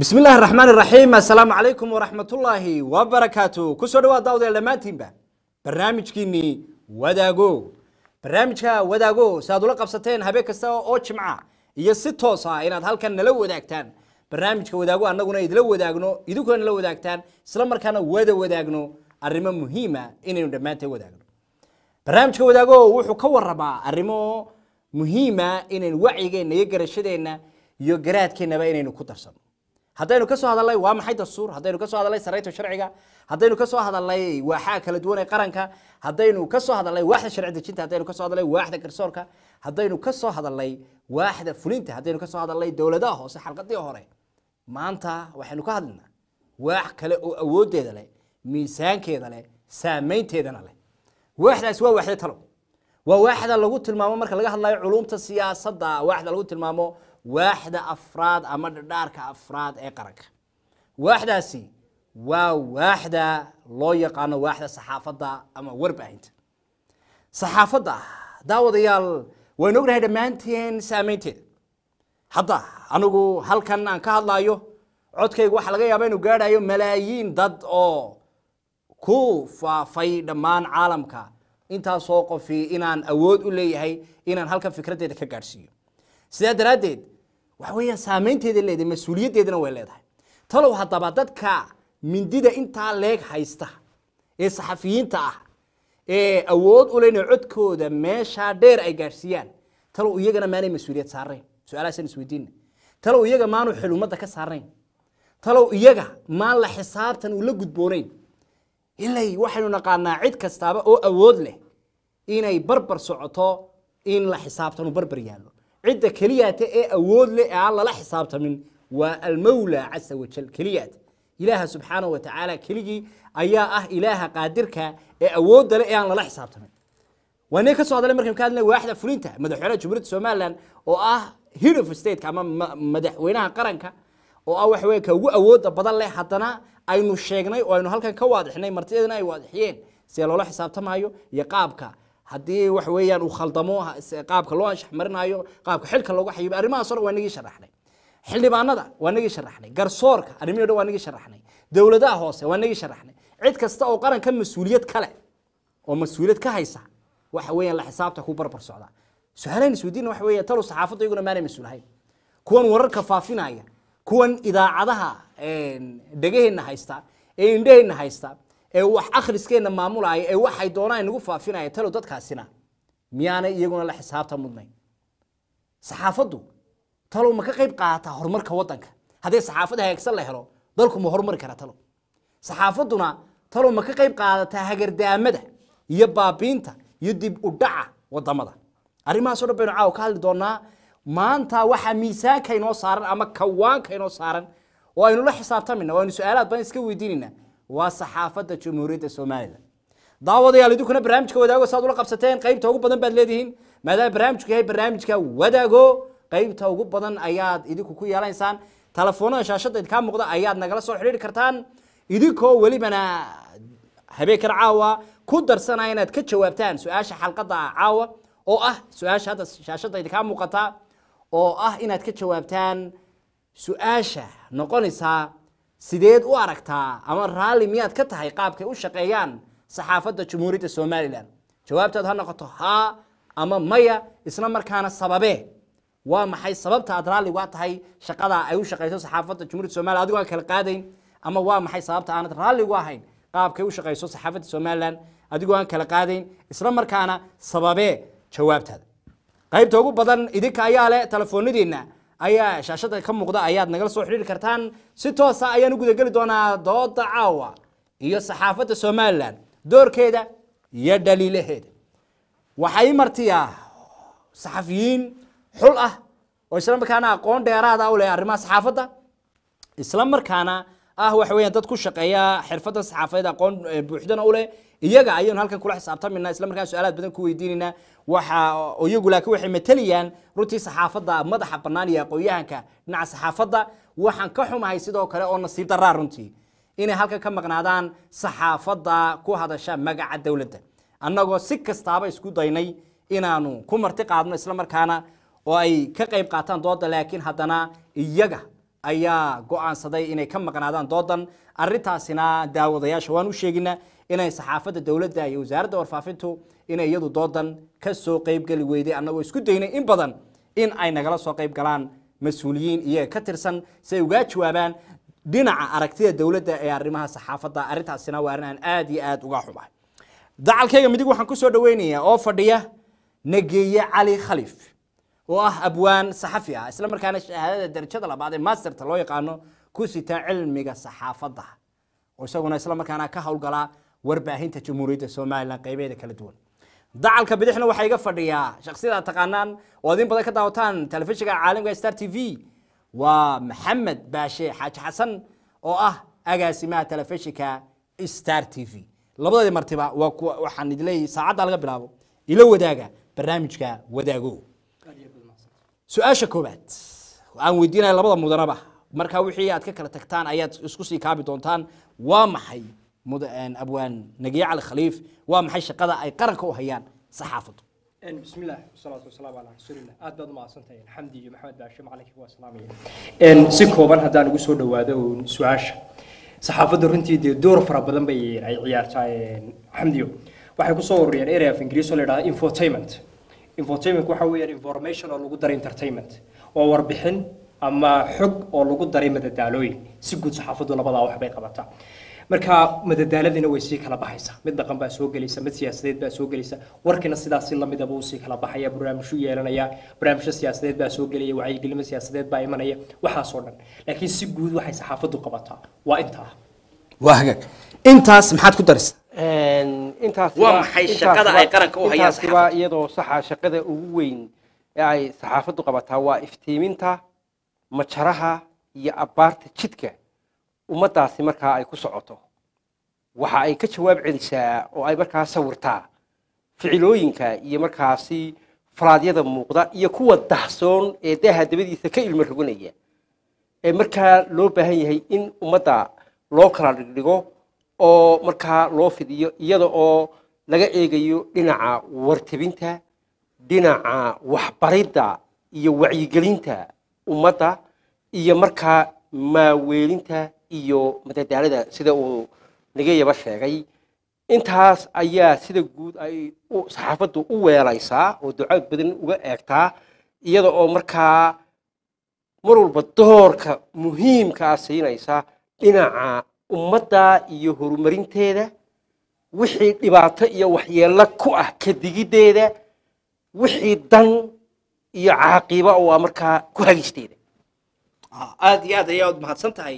bismi illaahi raxmaan iraxiim assalaamu calaykum waraxmatullaahi wabarakaatu kusoo dhawaad daawdeel dhammaantiinba barnaamijkiinnii wadaago barnaamijka wadaago si aad ula qabsateen habeen kasta oo jimca iyo si toos ah inaad halkan nala wadaagtaan barnaamijka wadaago annaguna idila wadaagno idinkuna nala wadaagtaan isla markaana wada wadaagno arrimo muhiima inaynu dhammaanteen wadaagno barnaamijka wadaago wuxuu ka waramaa arrimo muhiima inaynu wacyigeenna iyo garashadeenna iyo garaadkeennaba inaynu ku darsano haddaynu ka soo hadalnay waa maxay dastuur haddaynu ka soo hadalnay saraynta sharciga haddaynu ka soo hadalnay waaxaa kala duwan ee qaranka haddaynu ka soo hadalnay waaxda sharci dejinta haddaynu ka soo hadalnay waaxda garsoorka haddaynu ka soo hadalnay waaxda fulinta haddaynu ka soo hadalnay dowladaha hoose xalqadii hore maanta waxaynu ka hadlinaa waax kale oo awooddeeda leh miisaankeeda leh saameynteedana leh waaxdaasi waa waaxda talo waa waaxda lagu tilmaamo marka laga hadlayo culumta siyaasadda waaxda lagu tilmaamo waaxda afraad ama dhadhaarka afraad ee qaranka waaxdaasi waa waaxda loo yaqaano waaxda saxaafadda ama warbaahinta saxaafadda daawadayaal waynu ognahay dhammaanteen saameynteeda hadda anigu halkan aan ka hadlaayo codkaygu waxaa laga yaaba inuu gaadhayo malaayiin dad oo ku faafay dhammaan caalamka intaasoo qofi inaan awood u leeyahay inaan halkan fikraddeeda ka gaadhsiiyo sidaa daraaddeed waxa weeyaan saameynteeda leedahay mas-uuliyaddeedana way leedahay talow haddaba dadka mindida intaa leeg haysta ee saxafiyiinta ah ee awood u leh inay codkooda meeshaa dheer ay gaadhsiiyaan talow iyagana maanay mas-uuliyad saarayn su-aalahaasaan isweydiina talow iyaga maanu xil ummadda ka saarayn talow iyaga maan la xisaabtan uu la gudboonayn ilay waxaynu naqaanaa cid kastaaba oo awood leh inay barbar socoto in la xisaabtan uu barbar yaallo cidda keliyaata ee awood leh ee aan lala xisaabtamin waa almawla casa wajal keliyaat ilaaha subxaana wa tacaala keligii ayaa ah ilaaha qaadirka ee awoodda leh ee aan lala xisaabtamin waa nin ka soo hadalay markaynu ka hadlay waaxda fulinta madaxweynaha jumhuuriyadda somaliland oo ah head of stateka ama madaxweynaha qaranka oo ah waxa weye ka ugu awoodda badan leh haddana aynu sheegnay oo aynu halkan ka waadixnay martideedana ay waadixiyeen sida loola xisaabtamaayo iyo qaabka haddii wax weeyaan uu khaldamo qaabka loo anshax marinayo qaabka xilka loogu xayibo arrimahaas o dhan waa nagii sharaxnay xildhibaanada waa nagii sharaxnay garsoorka arrimihi o dhan waa nagii sharaxnay dowladaha hoose waa nagii sharaxnay cid kasta oo qaranka mas-uuliyad kale oo mas-uuliyad ka haysa waxa weeyaan la xisaabta ku barbar socda su-aalahan isweydiina waxa weeya talow saxaafadda iyaguna maanay mas-uulahayn kuwan wararka faafinaya kuwan idaacadaha dhegaheenna haysta ee indhaheenna haysta ee wax akhriskeenna maamulaya ee waxay doonaan nagu faafinaya talow dadkaasina miyaanay iyaguna la xisaabta mudnayn saxaafaddu talow ma ka qayb qaadataa horumarka waddanka haddii saxaafadda hagaagsan la helo dalku ma horumari karaa talow saxaafadduna talow ma ka qayb qaadataa hagardaamada iyo baabiinta iyo dib u dhaca waddamada arrimahaas o dhan baynu caawa ka hadli doonaa maanta waxaa miisaanka inoo saaran ama kawaanka inoo saaran oo aynu la xisaabtamina oo aynu su-aalaad badan iska weydiinayna waa saxaafadda jamhuuriyadda somalilan daawadayaal idinkuna barnaamijka wadaago saad ula qabsateen qaybta ugu badan baad leedihiin maadaama barnaamijku yahay barnaamijka wadaago qaybta ugu badan ayaad idinku ku yeelanaysaan telefoonada shaashadda idinkaa muuqda ayaad nagala soo xidhiiri kartaan idinkoo welibana habeenkan caawa ku darsanaya inaad ka jawaabtaan su-aasha xalqadda caawa oo ah su-aasha hadda shaashadda idinkaa muuqata oo ah inaad ka jawaabtaan su-aasha noqonaysaa sideed u aragtaa ama raalli miyaad ka tahay qaabkay u shaqeeyaan saxaafadda jamhuuriyadda somalilan jawaabtaad ha noqoto haa ama maya isla markaana sababee waa maxay sababta aad raalli uga tahay shaqada ay u shaqeyso saxaafadda jamhuuriyadda somalilan adigoo aan kala qaadayn ama waa maxay sababta aanad raalli uga ahayn qaabkay u shaqeyso saxaafadda somalilan adigoo aan kala qaadayn isla markaana sababee jawaabtaada qaybta ugu badan idinka ayaa leh telefoonadiinna ayaa shaashada ka muuqda ayaad nagala soo xidhiiri kartaan si toosa ayaan u gudageli doonaa dooda caawa iyo saxaafadda somalilan doorkeeda iyo dhaliilaheeda waxaa ii martiyaa saxafiyiin xul ah oo isla markaana aqoon dheeraada u leh arrimaha saxaafadda isla markaana ah waxa weeyaan dad ku shaqeeya xirfadda saxaafadeed aqoon buuxdana u leh iyaga ayaynu halkan kula xisaabtamina isla markaan su-aalaad badan ku weydiinayna waxa iyagu laakiin waxay matalayaan runtii saxaafadda madaxa bannaan iyo aqoon-yahanka dhinaca saxaafadda waxaan ka xumahay sidoo kale oo nasiib daraa runtii inay halkan ka maqnaadaan saxaafadda ku hadasha magaca dowladda annagoo si kastaaba isku daynay inaanu ku marti qaadno isla markaana oo ay ka qayb qaataan dooda laakiin haddana iyaga ayaa go-aansaday inay ka maqnaadaan doodan arintaasina daawadayaasha waan u sheeginaa inay saxaafadda dowladda iyo wasaaradda warfaafintu inay iyadu doodan ka soo qeybgeli weyday annagoo isku daynay in badan in ay nagala soo qeyb galaan mas-uuliyiin iyaga ka tirsan si ay ugaa jawaabaan dhinaca aragtida dowladda ee arrimaha saxaafadda arrintaasina waa arrin aan aad iyo aad uga xumahay dacalkayga midig waxaan ku soo dhaweynayaa oo fadhiya nageeye cali khalif oo ah abwaan saxafi ah isla markaana shahaadada darajada labaad ee masterta loo yaqaano ku sita cilmiga saxaafadda oo isaguna isla markaana ka howlgalaa warbaahinta jamhuuriyadda somalilan qaybeeda kala duwan dacalka bidixna waxaa iga fadhiyaa shaksiyada aad taqaanaan oo idin badan ka daawataan telefishinka caalamka star t v waa maxamed baashe xaaji xasan oo ah agaasimaha telefishinka star t v labadii martiba waa kuwa waxaan idin leeyahay saacadda laga bilaabo ila wadaaga barnaamijka wadaago su-aasha koowaad aan weydiinaya labada mudanaba markaa wixii aad ka kala tagtaan ayaad isku sii kaabi doontaan waa maxay muda- abwaan nagiye cali khaliif waa maxay shaqada ay qaranka u hayaan saxaafaddu بسم الله والصلاة والسلام على رسول الله aad baad umahadsantahay xamdi iyo maxamed baashe macalinkii waa salaamaya si kooban haddaan ugu soo dhawaado uun su-aasha saxaafadda runtii dee door fara badan bay ay ciyaartaa xamdiyo waxay kusoo ururiyeen area of ingiriis oo la yidhahda infotainment infotainment waxa weeyaan information oo lagu daray entertainment oo warbixin ama xog oo lagu daray madadaalooyin si guud saxaafaddu labadaa wax bay qabataa marka madadaaladina way sii kala baxaysaa mid dhaqan baa soo gelaysa mid siyaasadeed baa soo gelaysa warkina sidaas si lamidaba uu sii kala baxaya barnaamijyo yeelanaya barnaamijyo siyaasadeed baa soo gelaya wacyigelimo siyaasadeed baa imanaya waxaasoo dhan laakiin si guud waxay saxaafaddu qabataa waa intaa waa hagaag intaas maxaad ku darisa intaas Waa maxay shaqada ay qaranka u hayaan intaasiba iyadoo saxa shaqada ugu weyn ee ay saxaafaddu qabataa waa iftiiminta majaraha iyo abbaarta jidka ummaddaasi markaa ay ku socoto waxa ay ka jawaab celisaa oo ay markaa sawirtaa ficilooyinka iyo markaasi faraadyada muuqda iyo kuwa dahsoon ee daaha dabadiisa ka ilmo roganaya ee markaa loo baahan yahay in ummadda loo kala dhigdhigo oo markaa loo fidiyo iyada oo laga eegayo dhinaca wartabinta dhinaca waxbaridda iyo wacyigelinta ummadda iyo markaa maaweelinta iyo madadaalada sida uu nagayaba sheegay intaas ayaa sida guud ay u- saxaafaddu u weelaysaa oo ducaad badan uga eegtaa iyada oo markaa mar walba doorka muhiimkaa siinaysa dhinaca ummadda iyo horumarinteeda wixii dhibaato iyo waxyeello ku ah kadigiddeeda wixii dan iyo caaqiba oo ah markaa ku hagisteeda aad iyo aad ayaad mahadsan tahay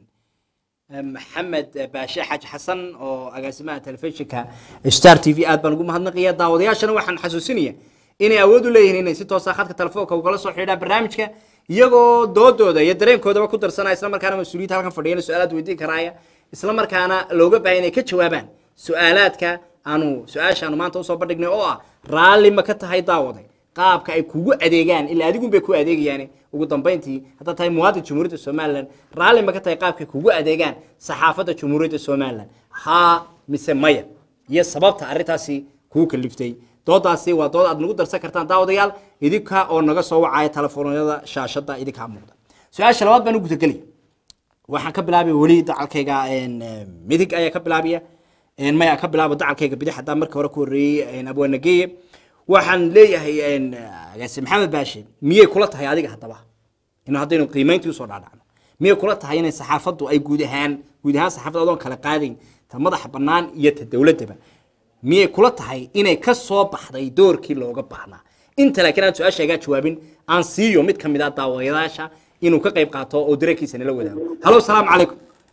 maxamed baashe xaaji xasan oo agaasimaha telefishinka star t v aad baan ugu mahadnaqaya daawadayaashana waxaan xasuusinaya inay awood u leeyihiin inay si toosa khadka telefoonka ugala soo xidhiidhaan barnaamijka iyagoo doodooda iyo dareenkoodaba ku darsanaya isla markaana mas-uuliyadda halkan fadhiyana su-aalaad weydiin karaaya isla markaana looga baahay inay ka jawaabaan su-aalaadka aanu su-aashaanu maanta usoo bandhignay oo ah raalli ma ka tahay daawade qaabka ay kugu adeegaan ilaa adigun bay ku adeegayaan ugu dambeyntii haddaad tahay muwaadin jamhuuriyadda somalilan raalli ma ka tahay qaabka ay kugu adeegaan saxaafadda jamhuuriyadda somalilan haa mise maya iyo sababta arrintaasi kuu kaliftay doodaasi waa dood aad nagu darsan kartaan daawadayaal idinka oo naga soo wacaya telefoonada shaashada idinkaa muuqda su-aasha labaad baan u gudagelaya waxaan ka bilaabaya weli dacalkayga een, eh, midig ayaa ka bilaabaya een, maya ka bilaaba dacalkayga bidix haddaan marka hore ku horreeyey abwaanageeye waxaan leeyahay een, agaasi maxamed baashe miyay kula tahay adiga haddaba in haddaynu qiimayntii usoo dhaadhacno miyay kula tahay inay saxaafaddu ay guud ahaan guud ahaan saxaafadda adoon kala qaadayn ta madaxa bannaan iyo ta dowladdaba miyay kula tahay inay ka soo baxday doorkii looga baahnaa inta laakiin aan su-aasha igaa jawaabin aan siiyo mid ka mid ah daawadayaasha inuu ka qayb qaato oo dareenkiisa nala wadaago halo salaamu calaykum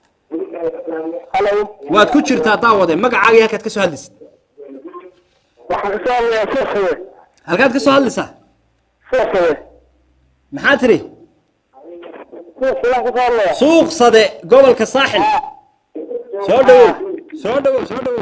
halo waad ku jirtaa daawade magacaaga iyo halkaad ka soo hadlaysid waxaan ka soo hadlayaa suuqsawe halkaad ka soo hadlaysaa suuqsawe maxaa tiri suuqsadaan ka soo hadlayaa suuq sade gobolka saaxil soo dhawow soo dhawow soo dhawow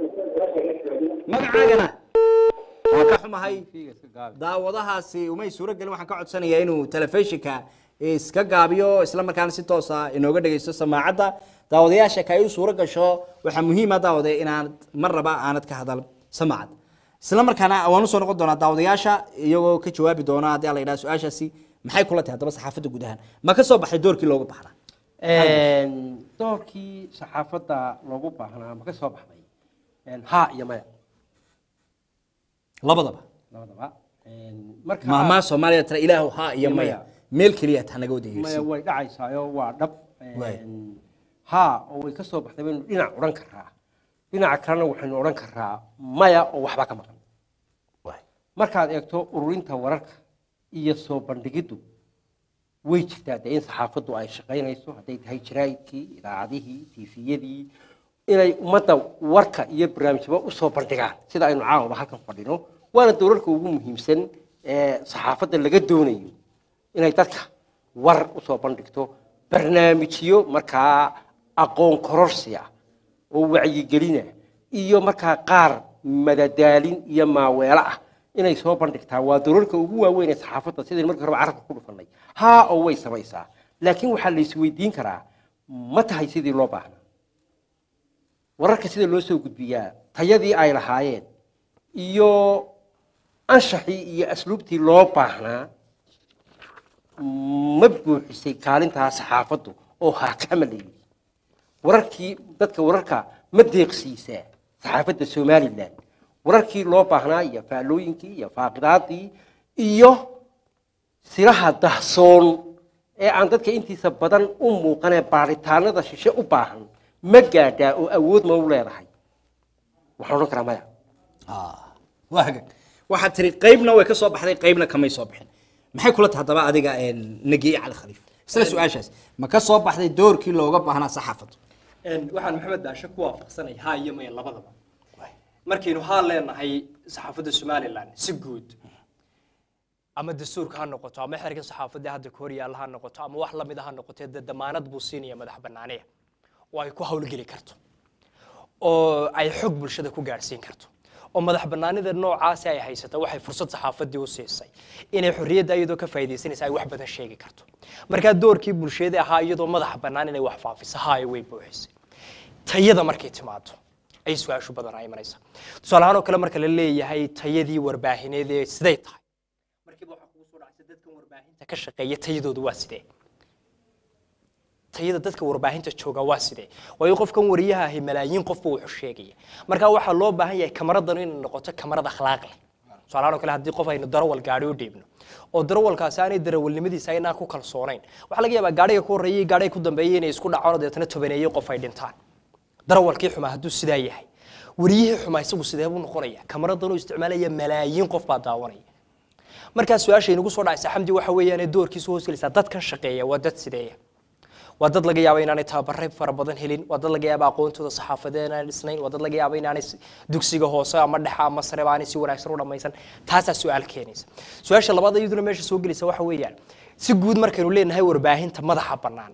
magacaagana waa ka xumahay daawadahaasi umay suuro gelin waxaan ka codsanayaa inuu telefishinka iska gaabiyo isla markaana si toosa inooga dhegeysto samaacadda daawadayaasha ka ay u suuro gasho waxaa muhiima daawade inaanad mar raba aanad ka hadal samaacad isla markaana waan usoo noqon doonaa daawadayaasha iyagoo ka jawaabi doona haddii la yidhaha su-aashaasi maxay kula tahay haddaba saxaafadda guud ahaan ma ka soo baxay doorkii looga baxnaa doorkii saxaafadda loogu baahnaa ma ka soo baxday ha iyo maya labadaba labadaba marka maamaa soomaaliya tira ilaahu haa iyo Iyo maya maya. meel keliya taa naga maya wadeegeysi way dhacaysaayo waa dhab Waay. ha oo way ka soo baxday baynu dhinac odhan karaa dhinaca kalena waxaynu odhan karaa maya oo waxba ka maqan markaad eegto ururinta wararka iyo soo bandhigiddu way jirtaa dee in saxaafaddu ay shaqaynayso hadday tahay jaraa'idkii idaacadihii tiifiyadii inay ummadda warka iyo barnaamijyaba usoo bandhigaan sida aynu caawaba halkan fadhino waana dowlarka ugu muhiimsan ee saxaafadda laga doonayo inay dadka war usoo bandhigto barnaamijyo markaa aqoon kororsiya oo wacyigelina iyo markaa qaar madadaalin iyo maaweelo ah inay soo bandhigtaa waa dowlarka ugu waaweyn ee saxaafadda sidaynu markii horeba carabka ku dhufannay haa oo way samaysaa laakiin waxaa la isweydiin karaa ma tahay sidii loo baahnaa wararka sida loo soo gudbiyaa tayadii ay lahaayeen iyo anshaxii iyo asluubtii loo baahnaa ma buuxisay kaalintaa saxaafaddu oo haakama la yidhi wararkii dadka wararka ma deeqsiisaa saxaafadda somalilan wararkii loo baahnaa iyo faallooyinkii iyo faaqidaadii iyo siraha dahsoon ee aan dadka intiisa badan u muuqanee baaritaanada shishe u baahan ma gaadhaa oo awood ma u leedahay waxaan odhan karaa maya waa hagaag waxaad tiri qaybna way ka soo baxday qaybna kamay soo bixin maxay kula tahay haddaba adiga nagiye cali khaliif isla su-aashaas ma ka soo baxday doorkii looga baahnaa saxaafaddu waxaan maxamed baashe ku waafaqsanay haa iyo maya labadaba markaynu haa leenahay saxaafadda somalilan si guud ama dastuurka ha noqoto ama xerka saxaafadda hadda ka horyaalla ha noqoto ama wax lamid a ha noqotee dee damaanad buu siinaya madax bannaaniya oo ay ku hawlgeli karto oo ay xog bulshada ku gaadhsiin karto oo madax bannaanida noocaasi ay haysata waxay fursad saxaafaddii u siisay inay xorriyadda iyadoo ka faa'iidaysanaysa ay wax badan sheegi karto markaa doorkii bulshada ahaa iyadoo madaxa bannaan inay wax faafiso haay way buuxisay tayada markay timaado ay su-aashu badan ay imanaysa tusaale ahaan oo kale marka la leeyahay tayadii warbaahineed ee siday tahay markiiba waxaa kugu soo dhacaysa dadkan warbaahinta ka shaqeeya tayadoodu waa sidee tayada dadka warbaahinta jooga waa sidee waayo qofkan wariyaha ahi malaayiin qofba wuxuu sheegaya marka waxaa loo baahan yahay kamaradan inay noqoto kamarad akhlaaq leh tusaalahaan oo kale haddii qof aynu darawal gaari u dhiibno oo darawalkaasi aanay darawalnimadiisa aynaan ku kalsoonayn waxaa laga yaabaa gaadhiga ku horreeyay gaadhiga ku dambeeyay inay isku dhacaan oo deetana tobaneeyey qof ay dhintaan darawalkii xumaa hadduu sidaa yahay wariyihii xumaa isagu sidee buu noqonaya kamaradan uu isticmaalaya malaayiin qof baa daawanaya markaa su-aasha inagu soo dhacaysa xamdi waxa weeyaane doorkiisu hoos gelaysaa dadkan shaqeeya waa dad sideeya waa dad laga yaaba inaanay tababaray fara badan helin waa dad laga yaaba aqoontooda saxaafadeed inaanay dhisnayn waa dad laga yaaba inaanay s- dugsiga hoose ama dhexa ama sareba aanay si wanaagsan u dhammaysan taasaa su-aal keenaysa su-aasha labaad iyaduna meesha soo gelaysa waxa weeyaan si guud markaynu leenahay warbaahinta madaxa bannaan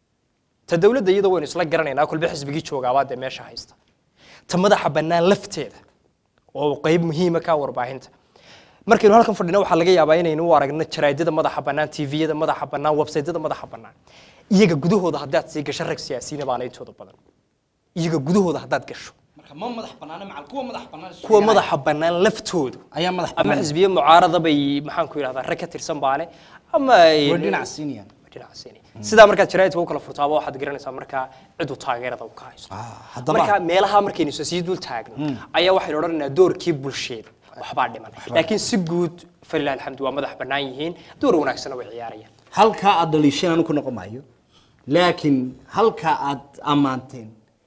ta dowladda iyada waynu isla garanaynaa kolba xisbigii joogaabaa dee meesha haysta ta madaxa bannaan lafteeda oo qayb muhiima ka warbaahinta markaynu halkan fadhino waxaa laga yaabaa inaynu u aragno jaraadada madaxa bannaan tviyada madaxa bannaan websaytyada madaxa bannaan iyaga gudahooda haddaad sii gasho rag siyaasiyiina baana intooda badan iyaga gudahooda haddaad gasho marka ma madax banaana macal kuwa madax banaan kuwa madaxa bannaan laftoodu ayaa madax ama banaan xisbiye mucaarada bay maxaan ku yidhahdaa rag ka tirsan baale ama ay- way dhinac siinayaan dhinaca siini sidaa markaad jaraa'idka u kala furtaaba waxaad garanaysaa markaa cidu taageerada u ka haysto haddaba marka meelaha markaynu isa sii dul taagno ayaa waxaynu odhanaynaa doorkii bulsheeda waxbaa dhiman laakiin si guud falilah alxamdu waa madax bannaan yihiin door wanaagsana way ciyaarayaan halkaa aad dhaliisheen anu ku noqon maayo laakiin halkaa aad ammaanteen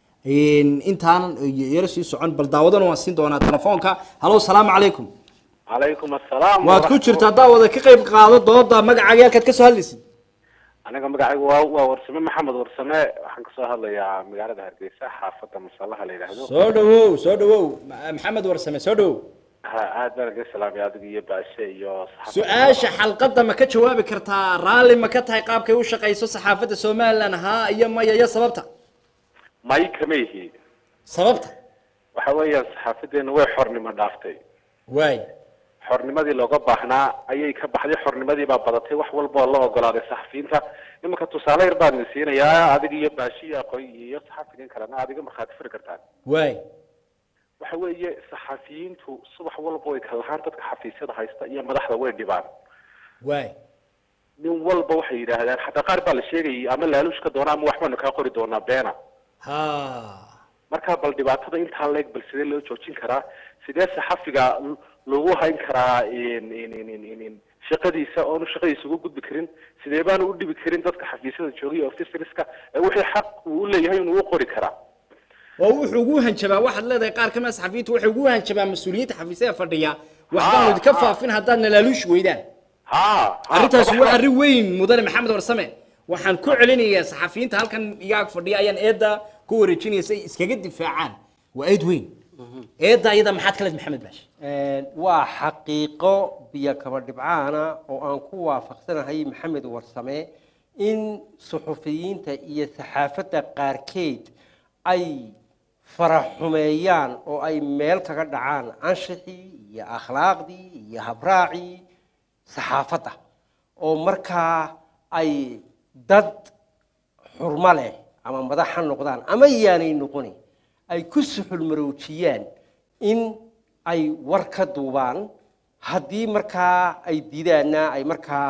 intaanan yaro sii socon bal daawadana waan siin doonaa telefoonka halo salaamu calaykum calaykum assalaam waad ku jirtaa daawada ka qayb qaado dooda magacaaga halkaad ka soo hadlaysid aniga magacaygu waa waa warsame maxamed warsame waxaan kasoo hadlayaa magaalada hargeysa xaafadda masallaha la yidhaahdo soo dhawow soo dhawow Ma- maxamed warsame soo dhawow ha aad baan aga salaamay adiga iyo baashe iyo saxaafadda. su-aasha xalqadda ma ka jawaabi kartaa raalli ma ka tahay qaabkay u shaqayso saxaafadda somalilan haa iyo maya iyo sababta may kama yihi sababta waxa weeyaan saxaafadeena way xornimo dhaaftay waay xornimadii looga baahnaa ayay ka baxday xornimadii baa badatay wax walba oo la ogolaaday saxafiyiinta iminka tusaale yar baan idin siinayaa adiga iyo baashi iyo aqoon iyo saxafiyiin kalena adiga markhaati furi kartaan waay waxa weeye saxafiyiintu subax walba way kalahaan dadka xafiisyada haysta iyo madaxda way dhibaan waay nin walba waxay yidhaahdaan xataa qaar baa la sheegayay ama laaluushka doona ama waxbaanu kaa qori doonaa beena ha marka bal dhibaatada intaa leeg bal sidee loo joojin karaa sidee saxafiga l- lagu hayn karaa in- in- in- in- in- in shaqadiisa oonu shaqadiisa uga gudbi karin sidee baanu u dhibi karin dadka xafiisyada joogaya officeriska ee wixii xaq uu u leeyahay inuu u qori karaa oo wuxuu ugu hanjabaa waxaad leedahay qaar ka mid a saxafiyiintu waxay ugu hanjabaa mas-uuliyiinta xafiisyada fadhiya waxbaanu idinka faafin haddaad nalaaluush weydaan ha arrintaasi waa arrin weyn mudane maxamed warsame waxaan ku celinayaa saxafiyiinta halkan iga ag fadhiya ayaan eedda ku wareejinaya si ay iskaga difaacaan waa eed weyn eedda iyada maxaad ka leed maxamed baash waa xaqiiqo biyo kaba dhibcaana oo aan ku waafaqsanahay maxamed warsame in suxufiyiinta iyo saxaafadda qaarkeed ay faraxumeeyaan oo ay meel kaga dhacaan anshixii iyo akhlaaqdii iyo habraacii saxaafadda oo markaa ay dad xurmo leh ama madax ha noqdaan ama yaanay noqoni ay ku suxul maroojiyaan in ay war ka duubaan haddii markaa ay diidaanna ay markaa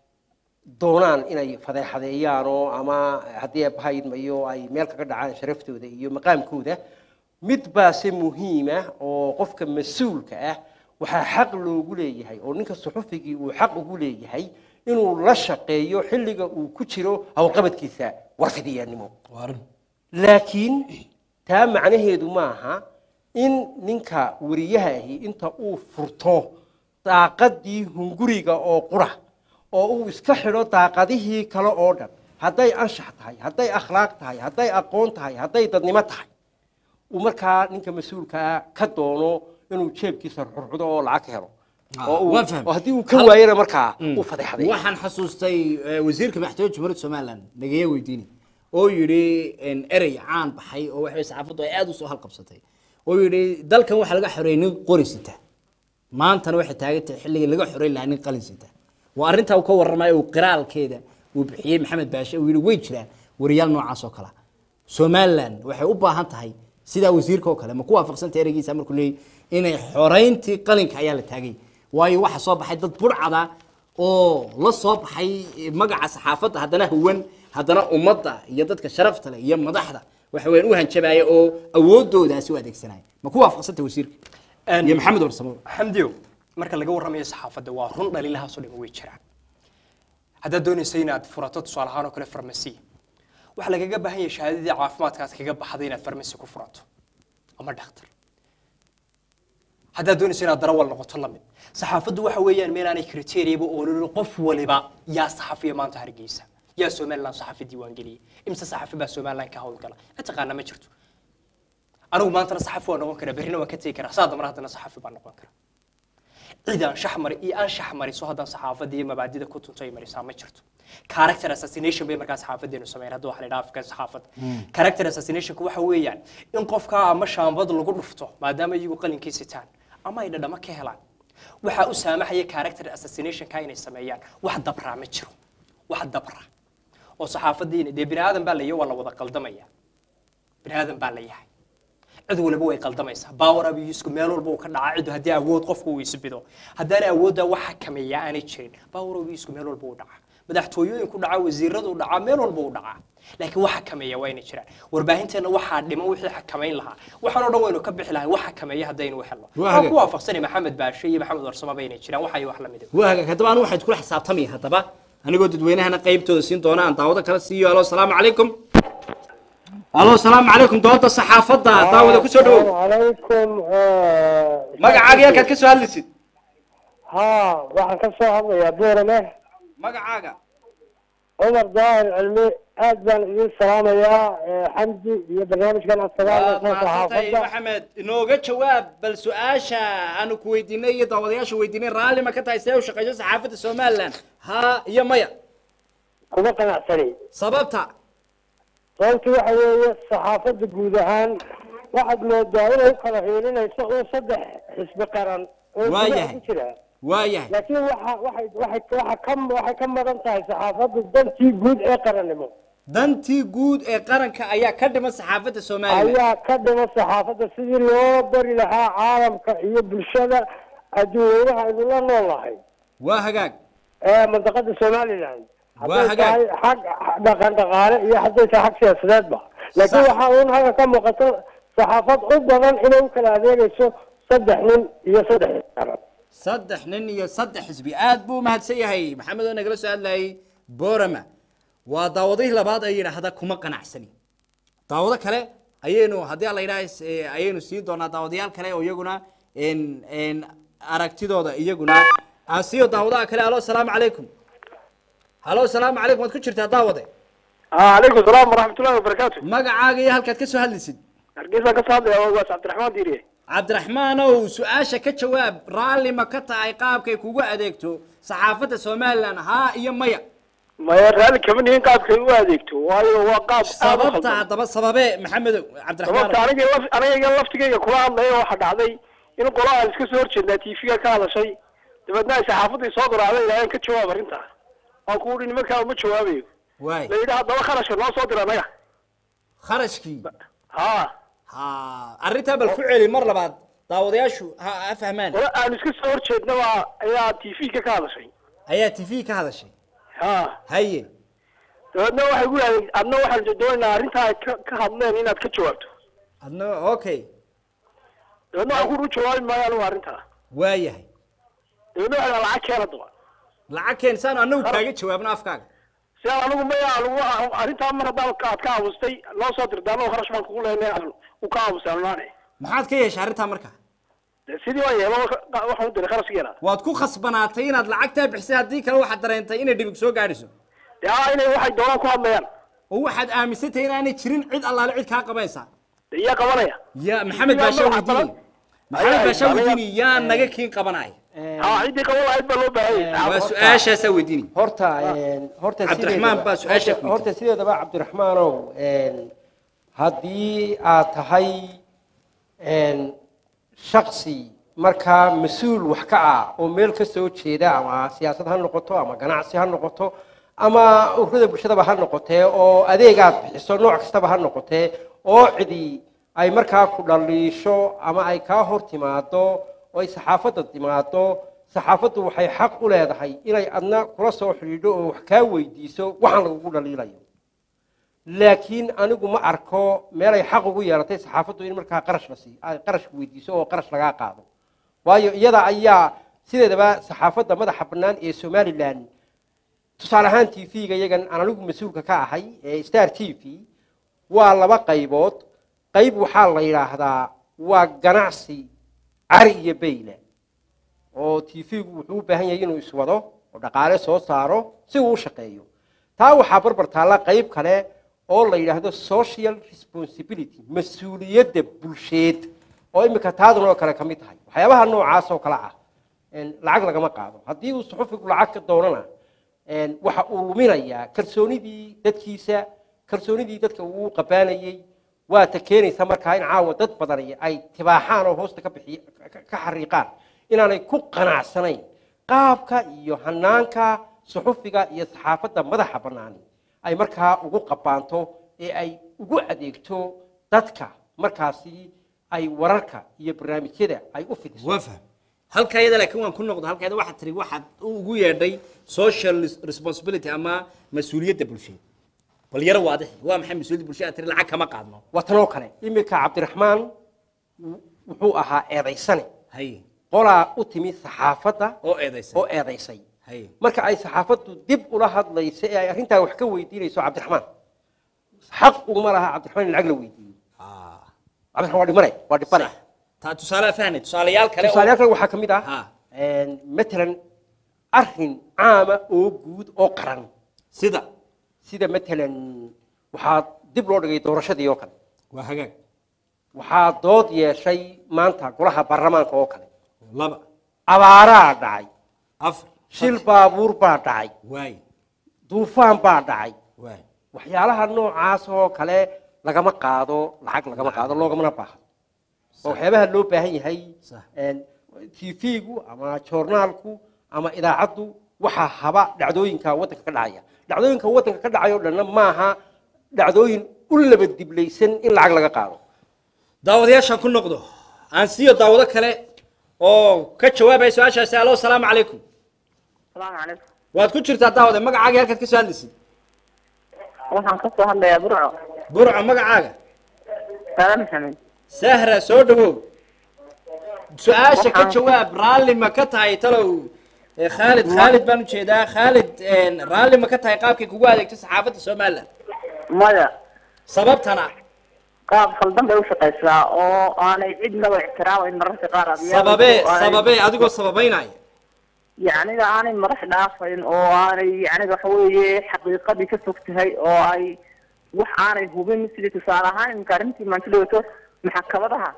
doonaan inay fadeexadeeyaanoo ama haddii abahaydmayo ay meel kaga dhacaan sharaftooda iyo maqaamkooda mid baase muhiima oo qofka mas-uulka ah waxaa xaq loogu leeyahay oo ninka suxufigii uu xaq ugu leeyahay inuu la shaqeeyo xilliga uu ku jiro howlqabadkiisa warfidiyaannimo laakiin taa macnaheedu maaha in ninka wariyaha ahi inta uu furto daaqadii hunguriga oo qura oo uu iska xidho daaqadihii kale oo dhan hadday anshax tahay hadday akhlaaq tahay hadday aqoon tahay hadday dadnimo tahay uu markaa ninka mas-uulkaa ka doono inuu jeebkiisa xurxudo oo lacag ka helo oo uu- waan fahmay. oo haddii uu ka waayana markaa uu fadeexday waxaan xasuustay eh, wasiirka madaxtooyada jamhuuriyadda somaliland nagaye weydiini oo yidhi en, erey caan baxay oo waxay saxaafaddu ay aad u soo halqabsatay oo yidhi dalkan waxaa laga xoreeyay nin qori sita maantana waxay taagan tahay xilligii laga xoreyn lahaa nin qalin sita waa arrintaa uu ka warramayo uu qiraalkeeda uu bixiyey maxamed baashe uu yidhi way jiraan wariyaal noocaas oo kale ah. somaliland waxay u baahan tahay sidaa wasiirka oo kale ma ku waafaqsanta ereygiisa markuu leeyay inay xoreyntii qalinka ayaa la taagay waayo waxa soo baxay dad burcada oo la soo baxay magaca saxaafadda haddana huwan haddana ummadda iyo dadka sharafta leh iyo madaxda waxa weeyaan u hanjabaya oo awoodoodaasi u adeegsanaya ma ku waafaqsanta wasiirka iyo maxamed warsamo xamdiyo marka laga warramayo saxaafadda waa run dhaliilahaasoo dhan way jiraan haddaad doonaysa inaad furato tusaale ahaan oo kale farmasi waxaa lagaga baahan yahay shahaadadii caafimaadka aad kaga baxday inaad farmasi ku furato ama dhakhtar haddaad doonaysa inaad darawal noqoto lamid saxaafaddu waxa weeyaan meelaanay kriteeriyaba oololin qof waliba yaa saxafiya maanta hargeysa yaa somaliland saxafi diiwaangeliyey imse saxafi baa somaliland ka howlgala mataqaana ma jirto anigu maantana saxafi waa noqon karaa berrina waan ka tegi karaa saa dambana haddana saxafi baan noqon karaa cid aan shax mari iyo aan shax mariso haddaan saxaafadda iyo mabaadida ku tunto ay marisaa ma jirto character assassination bay markaa saxaafadeenu sameeyeen hadda waxa la yidhaha afka saxaafadda character assassinationku waxa weeyaan in qofka ama shaambad lagu dhufto maadaama iyagu qalinkii sitaan ama ay dhadhamo ka helaan waxaa u saamaxaya character assassinationka inay sameeyaan wax dabraa ma jiro wax dabra oo saxaafadiina dee bini aadan baa la yahay waa la wada qaldamaya bini aadan baa la yahay cid waliba way qaldamaysaa power abuse meel walba uu ka dhacaa cid haddii awood qofku uu isbido haddaana awoodda wax xakameeya aanay jirin power abuse meel walba uu dhacaa madaxtooyooyinku dhacaa wasiiradu dhacaa meel walba uu dhacaa laakiin wax xakameeya waa inay jiraan warbaahinteena waxaa dhiman wixii xakamayn lahaa waxaan oo dhan waynu ka bixi lahay wax xakameeya haddaynu helno Waa waxaan hagaag. ku waafaqsanay maxamed baashe iyo maxamed warsamo bay inay jiraan waxay wax la mid ah. waa hagaag haddaba anigu waxaad kula xisaabtamaya haddaba anigoo dadweynahana qaybtooda siin doona aan daawado kala siiyo alo salaamu calaykum alo salaamu calaykum dooda saxaafadda daawada kusoo dhawow عليكم magacaaga halkaad ka soo hadlaysid ها waxaan ka soo hadlayaa buurame magacaaga cumar daahir cilmi aad baan idin salaamayaa xamdi iyo barnaamijkan waad asagaal mahadsantahay saxaafadda maxamed inooga jawaab bal su-aasha aanu ku weydiinay iyo daawadayaasha weydiinay raalli ma ka tahay see u shaqeyso saxaafadda somaliland haa iyo maya kuma qanacsani sababta sababtu waxa weeye saxaafadda guud ahaan waxaad moodaa inay u kala hiilinayso uun saddex xisbi qaran oo Waa gudaha yahay. ku jira waayahay laakiin waxa waxay waxay waxa ka waxay ka madan tahay saxaafaddu dantii guud ee qarannimo dantii guud ee qaranka ayaa ka dhiman saxaafadda somaliland ayaa ka dhima saxaafadda sidii loo bari lahaa caalamka iyo bulshada adduunyadaha aynu la nool nahay waa hagaag ee mandaqada somaliland Waa hadday hagaag. tahay xag dhaqan dhaqaale iyo hadday tahay xag siyaasadeedba laakiin Sax. waxaa uun halka ka muuqato saxaafad u badan inay u kala adeegayso saddex nin iyo saddex qaran saddex nin iyo saddex xisbi aad buu umahadsan yahay maxamed oo nagala soo hadlayay borama waa daawadihii labaad ay yidhaahda kuma qanacsani daawado kale ayaynu haddii alla yidhaha is- ee, ayaynu siin doonaa daawadayaal kale oo iyaguna en- en aragtidooda iyaguna aan siiyo daawadaha kale alo salaamu calaykum halo salaamu calaykum waad ku jirtaa daawade calaykum salaam waraxmatullahi wabarakaatu magacaaga iyo halkaad ka soo hadlaysid hargeysaan ka soo hadlaya waas cabdiraxmaan diiriye cabdiraxmaanow su-aasha ka jawaab raalli ma ka tahay qaabkay kugu adeegto saxaafadda somalilan haa iyo maya maya raalli kama nihin qaabkay u adeegto waayo waa qaab aad u sababta khaldan haddaba sababe maxamedow sababta cabdiraxmaan aniga laf aniga laftigayga kula hadlaya waxaa dhacday in qola aan iska soo horjeednaa tv-ga ka hadashay dabeedna ay saxaafadii soo garaacday ilaahan ka jawaab arrintaa waan ku uhi nimankaa uma jawaabayo waay la yidhi haddaba kharashka noo soo dira anaga kharashkii ha ha arrintaa bal ku celi mar labaad daawadayaashu ha ha fahmaan qola aan iska soo horjeedna baa ayaa tv-ga ka hadashay ayaa t v ka hadashay ha haye dabeedna waxay gu yidhahdeen adna waxaan doonaynaa arrintaa ay ka ka hadleen inaad ka jawaabto adna okay dabeedna waxaan ku u jawaabi maayo anigu arrintaa waayahay dabeedna waxay dhaha lacag keena daba lacag keen saanu annagu kaaga jawaabno afkaaga si aan anigu maya anigu arrintaa mar haddaa aad ka aamustay loo soo dirta annagu kharash baan kugu leynay aan u ka aamusay anunaane maxaad ka yeeshay arrintaa marka de sidii waan yeelo waxaan u diray kharashkeena waad ku khasbanaatay inaad lacagtaa bixisay haddii kale waxaad dareentay inay dhibig soo gaadhiso de haa inay waxay doonaan ku hadlayaan oo waxaad aaminsantahay inaanay jirin cid allaale cid kaa qabanaysa de iyaa qabanaya ya maxamed Yaa baasha magaca weydiini badan. maxamed Ayaa, baasha ayaa. weydiini yaa naga kiin qabanaya haa ciddii qaban lahayd baa loo baahan yahay waa su-aashaasaa weydiini horta een, horta Cabdiraxmaan sideedaba- baa su-aasha horta- horta sideedaba cabdiraxmaanow een, haddii aad tahay een, shaksi markaa mas-uul wax ka ah oo meel ka soo jeeda ama siyaasad ha noqoto ama ganacsi ha noqoto ama ururada bulshadaba ha noqotee oo adeegaad bixiso nooc kastaba ha noqotee oo cidi ay markaa ku dhaliisho ama ay kaa hor timaado oo ay saxaafadda timaado saxaafaddu waxay xaq u leedahay inay adna kula soo xidhiidho oo wax kaa weydiiso waxaan lagugu dhaliilayo laakiin anigu ma arko meelay xaq ugu yeelatay saxaafaddu in markaa qarash la siiyo ay qarash weydiiso oo qarash lagaa qaado waayo iyada ayaa sideedaba saxaafadda madaxa bannaan ee somalilan tusaale ahaan t v-ga iyagan aan anigu mas-uulka ka ahay ee star t v waa laba qaybood qayb waxaa la yidhaahdaa waa ganacsi cari iyo bayle oo t v-gu wuxuu u baahan yahay inuu iswado oo dhaqaale soo saaro si uu u shaqeeyo taa waxaa barbar taalla qayb kale oo la yidhaahdo social responsibility mas-uuliyadda bulsheed oo imika taadan oo kale ka mid tahay waxyaabaha noocaas oo kale ah een, lacag lagama qaado haddii uu suxufigu lacag ka doonana een, waxa uu luminayaa kalsoonidii dadkiisa kalsoonidii dadka uu u qabaanayey waa ta keenaysa markaa in caawa dad badani ay tibaaxaan oo hoosta ka bixiy ka- ka xariiqaan inaanay ku qanacsanayn qaabka iyo hanaanka suxufiga iyo saxaafadda madaxa bannaani ay markaa ugu qabaanto ee ay ugu adeegto dadka markaasi ay wararka iyo barnaamijyada ay u fidiso waa fahm halka iyada laakiin waan ku noqdo halkeeda waxaad tiri waxaad ugu yeedhay social responsibility ama mas-uuliyadda bulsheed bal yaro waadix waa maxay mas-uuliyadda bulshada aad tiri lacag kama qaadno waa tanoo kale iminka cabdiraxmaan w- wuxuu ahaa eedaysane haye qolaa u timi saxaafadda oo eedaysan oo eedaysay haye marka ay saxaafaddu dib ula hadlayso ee ay arrintaa wax ka weydiinayso cabdiraxmaan xaq uma laha cabdiraxmaan in lacag la weydiiyo Ah, cabdiraxmaan waa dhimane waa dhibane sax. taa tusaale fahnay tusaalayaal kale oo- tusaalayaal kale waxaa ka mid Ha. ah een, matalan arrin caama oo guud oo qaran sida sida matalan waxaa dib loo dhigay doorashadii oo kale waa hagaag waxaa dood yeeshay maanta golaha baarlamaanka oo kale laba abaaraa dhacay afar shil baabuur baa dhacay waay duufaan baa dhacay waay waxyaalaha noocaas oo kale lagama qaado lacag lagama qaado loogamana baahan oo waxyaabaha loo baahan yahay Sax. tv-gu ama joornaalku ama idaacaddu waxaa haba dhacdooyinka waddanka ka dhacaya dhacdooyinka waddanka ka dhacaya oo dhanna maaha dhacdooyin u laba diblaysan in lacag laga qaado daawadayaashaan ku noqdo aan siiyo daawado kale oo ka jawaabaya su-aashaasi alo salaamu calaykum السلام عليكم waad ku jirtaa daawade magacaaga halkaad ka soo hadlaysid waxaan ka soo hadlayaa burco burco magacaaga saala maxamed sahra soo dhawow su-aasha ka Waxaan- jawaab raalli ma ka tahay talow Eh, khaalid khaalid baan ujeedaa khaalid een, raalli ma ka tahay qaabkay kugu adeegto saxaafadda somaliland maya sababtana qaab khaldan bay u shaqaysaa oo aanay cidnaba ixtiraamayn mararka qaar adiyaal sababee oo aanay- sababee adigoo sababeynaya yacniga aanay madax dhaafayn oo aanay yacniga waxa weeye xaqiiqadii ka fog tahay oo ay wax aanay hubin sidii tusaale ahaan iminka arrintii maanta dhawaato maxkamadaha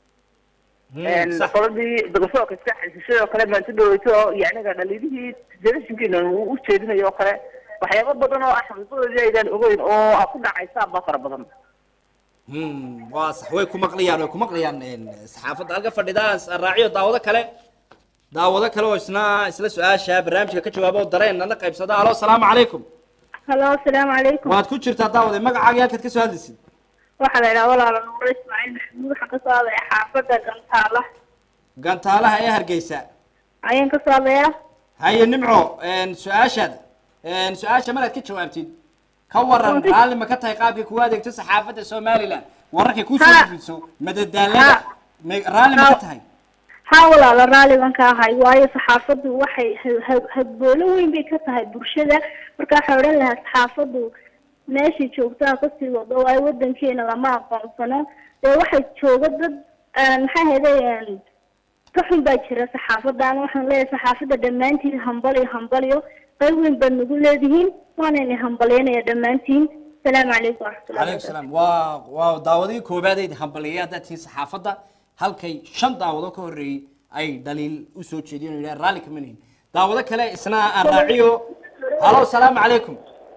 Hmm, sax. qoladii dagasoorka iska xisishay oo kale maanta dhawaato oo yacniga dhaliilihii telefishinkiina uu u jeedinayo oo kale waxyaabo badan oo ah xaqiiqadoodii aydaan ogeyn oo aad ku dhacaysaan baa fara badan Hmm, waa sax way ku maqlayaan way ku maqlayaan een, saxaafadda halka fadhidaan raaciyo daawado kale daawado kale oo isna isla su-aasha barnaamijka ka jawaabo oo dareen nala qaybsada alo asalaamu calaykum halo asalaamu calaykum waad ku jirtaa daawade magacaaga halkaad ka soo hadlaysid waxaa la idhaha walaalo nuuro ismaaciil maxamuud waxaan kasoo hadlaya xaafadda gantaala gantaalaha ee hargeysa ayaan kasoo hadlayaa haye nimco een, su-aashaada een, su-aasha maraad ka jawaabtid ka waran Runtii. raalli ma ka tahay qaabkay kugu adeegto saxaafadda somaliland wararkay kusoo Ha. gudbiso madadaalada Ha. ma- raalli ma ka Ha. tahay haa walaalo raalli baan ka ahay waayo saxaafaddu waxay ha- ha- hadboolo weyn bay ka tahay bulshada marka waxaa odhan lahaa saxaafaddu meeshay joogtaa kasii wado waayo wadankeena lama aqoonsano dee waxay jooga dad aan maxaa ahayday ka xun baa jira saxaafadda ama waxaan leeyahay saxaafadda dhammaantiin hambaliyo hambaliyo qayb weyn baad nagu leedihiin waanayna hambalyaynaya dhammaantiin asalaamu calaykum waraxmatullahi calaykum salaam waa waa daawadihii koobaadeyda hambaliyay haddaad tihiin saxaafadda halkay shan daawado ka horreeyey ay dhaliil usoo jeediyeen oo yidhaha raalli kama nihin daawado kale isna aan raaciyo halo salaamu calaykum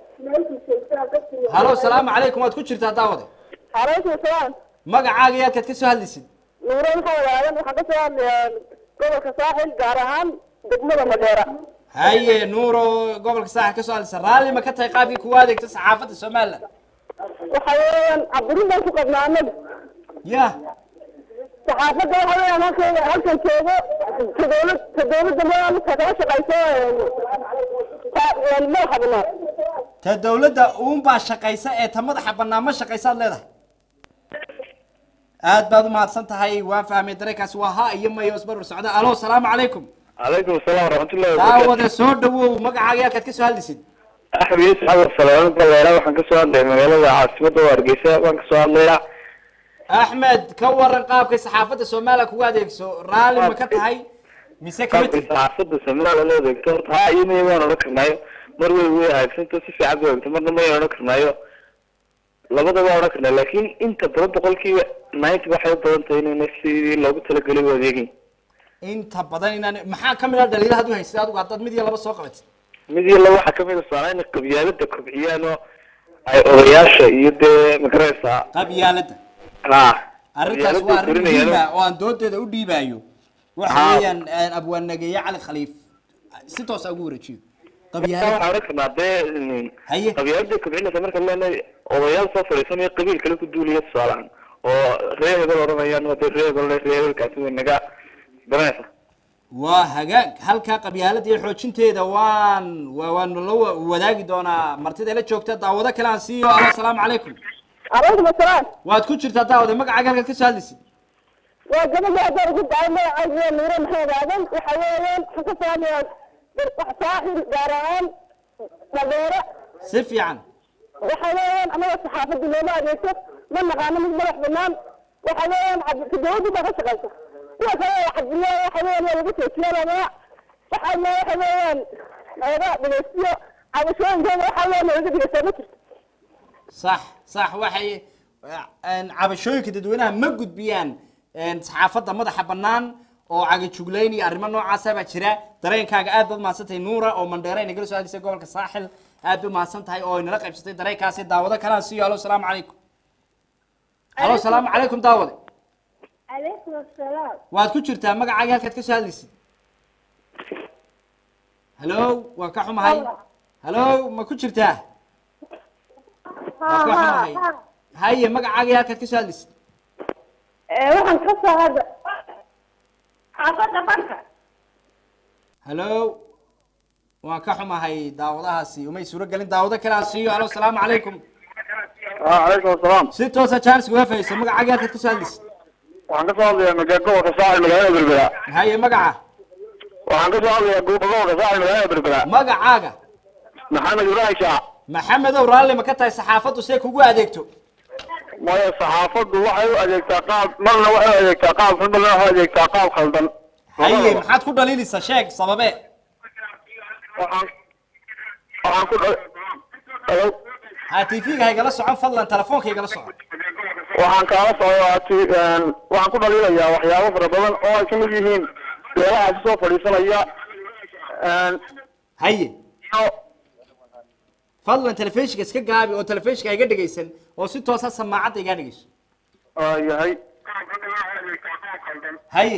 halo salaamu calaykum waad ku jirtaa daawade calaykum salaam magacaaga iyo halkaad ka soo hadlaysid nuuro maxamed aadan waxaan kasoo hadlayaa gobolka saaxil gaar ahaan degmada madheera haye nuuro gobolka saaxil ka soo hadlaysa raalli ma ka tahay qaabkii kugu adeegto saxaafadda somaliland waxa weeyaan caburin baan ku qabnaa anagu ya saxaafadda waxa weeyaan halkan halkan joogo ta dowlad ta dowladda madaxa kala shaqayso ta- madaxa banaan ta dawladda uunbaa shaqaysa ee ta madaxa bannaan ma shaqaysaad leedahay aad baad umahadsan tahay waan fahmay dareenkaasi waa ha iyo mayo isbarbar socda alo salaamu calaykum calaykum asalaam waraxmatullahi wabarakaatu daawade soo dhawow magacaaga halkaad ka soo hadlaysid axmed yuusuf xasan salaamad baleera waxaan kasoo hadlaya magaalada caasimadda oo hargeysa waan kasoo hadlayaa axmed ka waran qaabkay saxaafadda soomaaliya kugu adeegso raalli ma ka tahay mise kama qaabkay tihid saxaafadda soomaaliya loo adeegto horta haa iyo maya waan odhan karnaayo mar way way hagaagsanto si fiican bay ogto marna mayan odhan karnaayo labadaba waan odhan karnaa laakiin inta badan boqolkiiba ninety waxay u badan tahay inayna sidii loogu talagelay u adeegin inta badan inaan maxaa ka mid ah dhaliilahaad u haysay adigu haddaad mid iyo laba soo qabatid mid iyo laba waxaa kamid a soomaaliya inay qabyaalada kobciyaan oo ay odayaasha iyo dee magaraysaa qabyaaladda ha arrintaas qabyaalada waa arrin korinayaan muhiim oo- ah oo aan doodeeda u dhiibaayo waxa Haa. weeyaan abwaanageeye cali khaliif si toosa ugu wareejiyo Marka qabyaalada waxaan odhan karnaa dee mm, Haye. qabyaalada kobcinaysa marka leenahay odayaal soo fadhiisanayo qabiil kale ku duulaya tusaalahan oo reer hebel odhanayaan waa dee reer hebel reer hebelkaasi way naga garanaysa waa hagaag halkaa qabyaalada iyo xoojinteeda waan waa- waan la wa- wadaagi doonaa martida la joogta daawado kale aan siiyo alo asalaamu calaykum calaykum asalaam waad ku jirtaa daawade magacaaga halkaad ka soo hadlaysid waa gabadha haddaan ugu dacay magacayga nuuro maxamed aadan waxa weeyaan waxaan kasoo hadlayaa saaxil gaar ahaan madheera si fiican waxa weeyaan anaga saxaafadda looma adeegto ma naqaano mid madax banaan waxa weeyaan cad- dawladda baa ka shaqaysa kuwa kale oo cabdillah waxa weeyaan waa lagu joojiyanamaa waxaa le waxa weeyaan naga dhegeystiyo cabashooyinkooda waxa weeyaan naga dhegeysaa ma jirto sax sax waxay een, cabashooyinka dadweynaha ma gudbiyaan een, saxaafadda madaxa bannaan oo cagajuglayn iyo arrimo noocaasa baa jira dareenkaaga aad baad mahadsantahay nuura oo mandheera inagala soo hadisay gobolka saaxil aad bay mahadsan tahay oo inala qaybsatay dareenkaasi daawado kalaan siiyo alo salaamu calaykum alo salaamu calaykum daawade calaykum asalaam waad ku jirtaa magacaaga halkaad ka soo hadlaysid halo waan ka xumahay halo ma ku jirtaa waan ka xumahay haye magacaaga halkaad ka soo hadlaysid waxaan kasoo hadla xaafadda barka halo waan ka xumahay daawadahaasi umay suuro gelin daawado kale aan siiyo alo salaamu calaykum calaykum asalaam si toosa jaanis uga fayso magacaaga halkaad kasoo hadlaysa waxaan ka soo hadlayaa maga gobolka saaxil magaalada berbera haye magaca waxaan ka soo hadlayaa gobolka saaxil magaalada berbera magacaaga maxamed ibrahim shaac maxamedow raalli ma ka tahay saxaafaddu see kugu adeegto maya saxaafaddu waxay u adeegtaa qaab marna waxay u adeegtaa qaab xun marna waxay u adeegtaa qaab khaldan haye maxaad ku dhaliilaysaa sheeg sababe waxaan waxaan ku dha- Hello? ha tv-ga haygala socon fadlan telefoonka igala socon waxaan kaala socdaa ti- een, waxaan ku dhaliilayaa waxyaabo fara badan oo ay kamid yihiin beelahaasi soo fadhiisanaya een, haye iyo fadlan telefishinka iska gaabi oo telefishinka iga dhegaysan oo si toosa samaacadda iga dhegayso aa yahay haye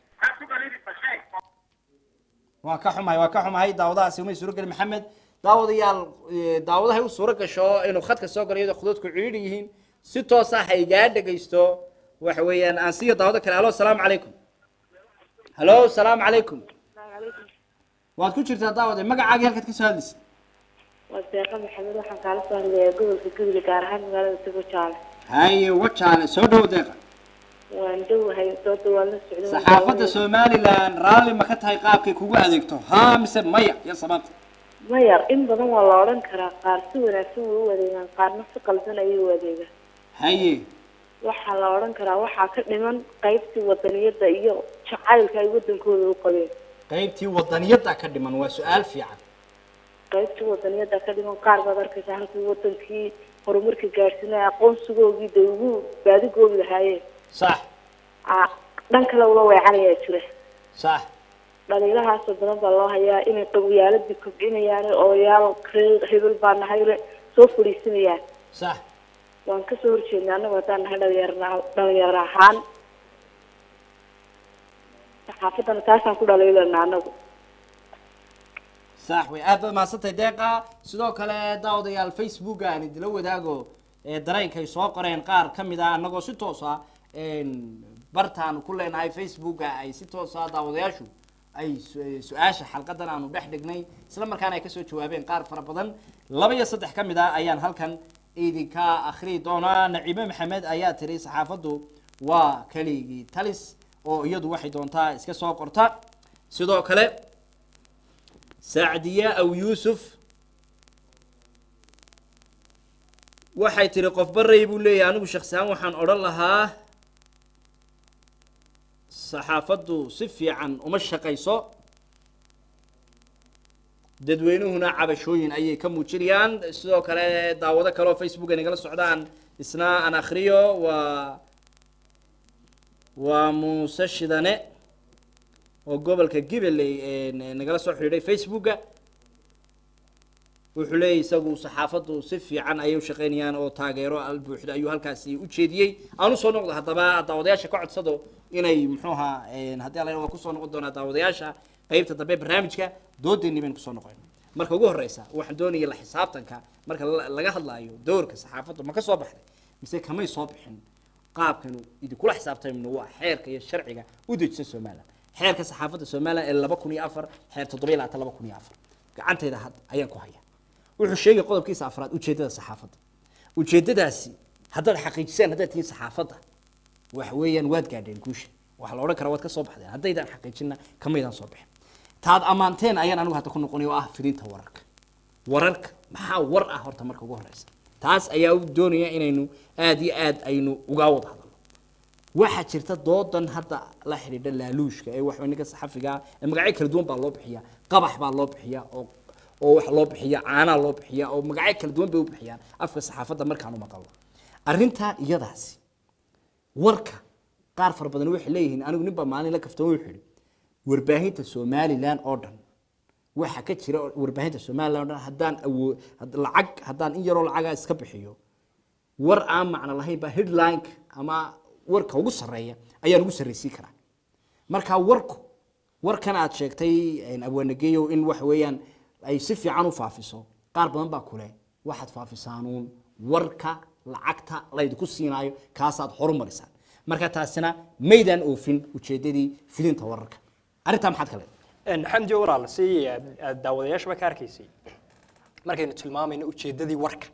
waan ka xumahay waan ka xumahay daawadahaasi umay suuro gelin maxamed daawadayaal eh, daawadahay u suuro gasho inuu khadka soo galo iyadoo khududku ciidhi yihiin si toosa ha igaa dhegaysto waxa weeyaan aan siiyo daawado kale alo salaamu calaykum halo salaamu calaykum waad ku jirtaa daawade magacaagii halkaad kasoo hadlaysa waa deeqa maxamed waxaan kaala soo hadlayaa gobolka gudli gaar ahaan magaalada sugo jaale haye wajaale soo dhow deeqa waan dhowahay dooda waan la socday waan saxaafadda daawanayay. somalilan raalli ma ka tahay qaabkay kugu adeegto haa mise maya iyo sababta maya in badan waa la odhan karaa qaar si wanaagsan way u adeegaan qaarna si qaldan ayay u adeegaan haye waxaa la odhan karaa waxaa ka dhiman qaybtii wadaniyadda iyo jacaylka ay wadankooda u qabeen qaybtii wadaniyadda ka dhiman waa su-aal fiican qaybtii wadaniyadda ka dhiman qaar baad arkaysa halkii wadankii horumarka gaadhsiinaya aqoonsigoogii day ugu baadigoobi lahaayeen sax Aa, dhan kale ula weecanayaa jira sax dhaliilahaasoo badan baa loo hayaa inay qabyaaladii kobcinayaan odayaal reer hebel baa nahay le soo fadhiisanayaan sax waan kasoo horjeednay annagu haddaan nahay dhalinyarna dhalinyaro ahaan saxaafaddana taasaan ku dhaliilana annagu sax way aad baad mahadsantahay deeqa sidoo kale daawadayaal facebook aan idila wadaago ee dareenkay soo qoreen qaar ka mid ah annagoo si toos ah een, bartaan ku leenahay facebooka ay si toos ah daawadayaashu ay su- su-aasha xalqadan aanu dhex dhignay isla markaana ay kasoo jawaabeen qaar fara badan laba iyo saddex ka mid ah ayaan halkan idinka akhriyi doonaa naciime maxamed ayaa tiri saxaafaddu waa keligii talis oo iyadu waxay doontaa iska soo qorta sidoo kale sacdiye aw yuusuf waxay tiri qof baray buu leeyahay anigu shaksihaan waxaan odhan lahaa saxaafaddu si fiican uma shaqayso dadweynuhuna cabashooyin ayay ka muujinayaan sidoo kale daawado kale oo facebook ay nagala socdaan isna aan akhriyo waa waa muuse shidane oo gobolka gibaley ee nagala soo xidhiidhay facebooka wuxuu leeyahy isagu saxaafaddu si fiican ayay u shaqaynayaan oo taageero al buuxda ayuu halkaasi u jeediyey aan usoo noqdo haddaba daawadayaasha ka codsado inay muxuu ahaa haddii alla waa kusoo noqon doonaa daawadayaasha qeybta dambe barnaamijka doodeennii baynu kusoo noqon marka ugu horeysa waxaan doonaya la xisaabtanka marka la- laga hadlaayo doorka saxaafaddu ma ka soo baxday mise kamay soo bixin qaabkanu idinkula xisaabtamno waa xeerka iyo sharciga u dejisan somaliland xeerka saxaafadda somaliland ee laba kun iyo afar xeer toddobiyo labaatan laba kun iyo afar gacantayda had ayaan ku haya wuxuu sheegay qodobkiisa afraad ujeeddada saxaafadda ujeeddadaasi haddaad xaqiijiseen haddaad tihiin saxaafadda waxa weeyaan waad gaadheen guusha waxaa la odhan karaa waad ka soo baxdeen haddaydaan xaqiijinna kamaydaan soo bixin taad ammaanteen ayaan anigu hadda ku noqonaya oo ah fidinta wararka wararka maxaa war ah horta marka ugu horeysa taas ayaa u doonaya inaynu aad iyo aad aynu uga wada hadalno waxaa jirta doodan hadda la xidhiidha laaluushka ee wax ninka saxafiga ah ee magacyo kala duwan baa loo bixiya qabax baa loo bixiya oo oo waxa loo bixiya caanaa loo bixiya oo magacyo kala duwan bay u bixiyaan afka saxaafadda markaanu maqalno arrintaa iyadaasi warka qaar fara badan waxay leeyihiin anigu nin baa maalin la kaftan wuxuu yidhi warbaahinta somaliland oo dhan waxa ka jira warbaahinta somaliland oo dhan haddaan awoo had- lacag haddaan in yaroo lacagaa iska bixiyo war aan macno lahayn baa headline ama warka ugu sarreeya ayaan ugu sarraysiin karaa marka warku warkan aad sheegtay abwaanageeyo in waxa weeyaan ay si fiican u faafiso qaar badan baa kule waxaad faafisaanuun warka lacagta laydinku siinaayo kaasaad horumarisaan marka taasina maydaan oofin ujeedadii fidinta wararka arrintaa maxaad ka leedahay xamdi walaal si aad aad daawadayaashaba ka arkaysay markaynu tilmaamayno ujeeddadii warka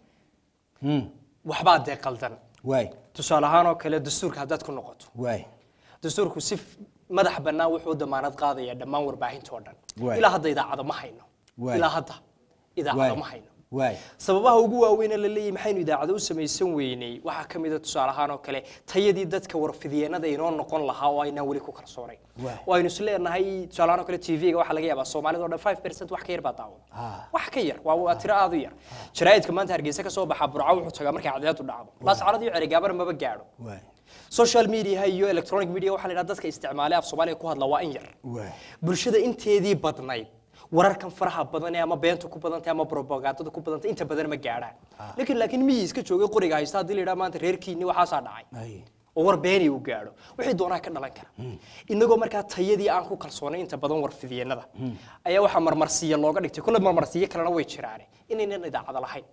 waxbaa dee qaldan waay tusaale ahaan oo kale dastuurka haddaad ku noqoto waay dastuurku si f- madax bannaan wuxuu damaanad qaadaya dhammaan warbaahinta oo dhan Waay. ilaa hadda idaacado ma hayno Waay. ilaa hadda idaacado ma hayno waay sababaha ugu waaweyn ee la leeyahay maxaynu idaacado u samaysan weynay waxaa ka mid a tusaale ahaan oo kale tayadii dadka warfidyeennada inoo noqon lahaa oo aynaan weli ku kalsoonayn Waay. oo aynu isleenahay tusaale ahaan oo kale tv-ga waxaa laga yaabaa soomaalida oo dhan 5 percent wax ka yar baa daawada Ah. wax ka yar waa waa tiro aad u yar jaraa'idka maanta hargeysa ka soo baxa burco wuxuu tagaa markay cadceedu dhacdo laascarad iyo cerigaabar maba gaadho waay social media iyo electronic media waxaa la yidhaha dadka isticmaalay af soomaaliga ku hadla waa in yar waay bulshada inteedii badnayd wararkan faraha badan ee ama beenta ku badantay ama propagandada ku badantay inta badan ma gaadhaan laakiin laakiin miyii iska joogay qoriga haysta haddii la yidhaha maanta reerkiinni waxaasaa dhacay ay oo war beeni uu gaadho wixii doonaa ka dhalan kara inagoo markaa tayadii aan ku kalsoonay inta badan warfidyeenada ayaa waxaa marmarsiya looga dhigtay kulle marmarsiyo kalena way jiraane inaynan idaacada lahayn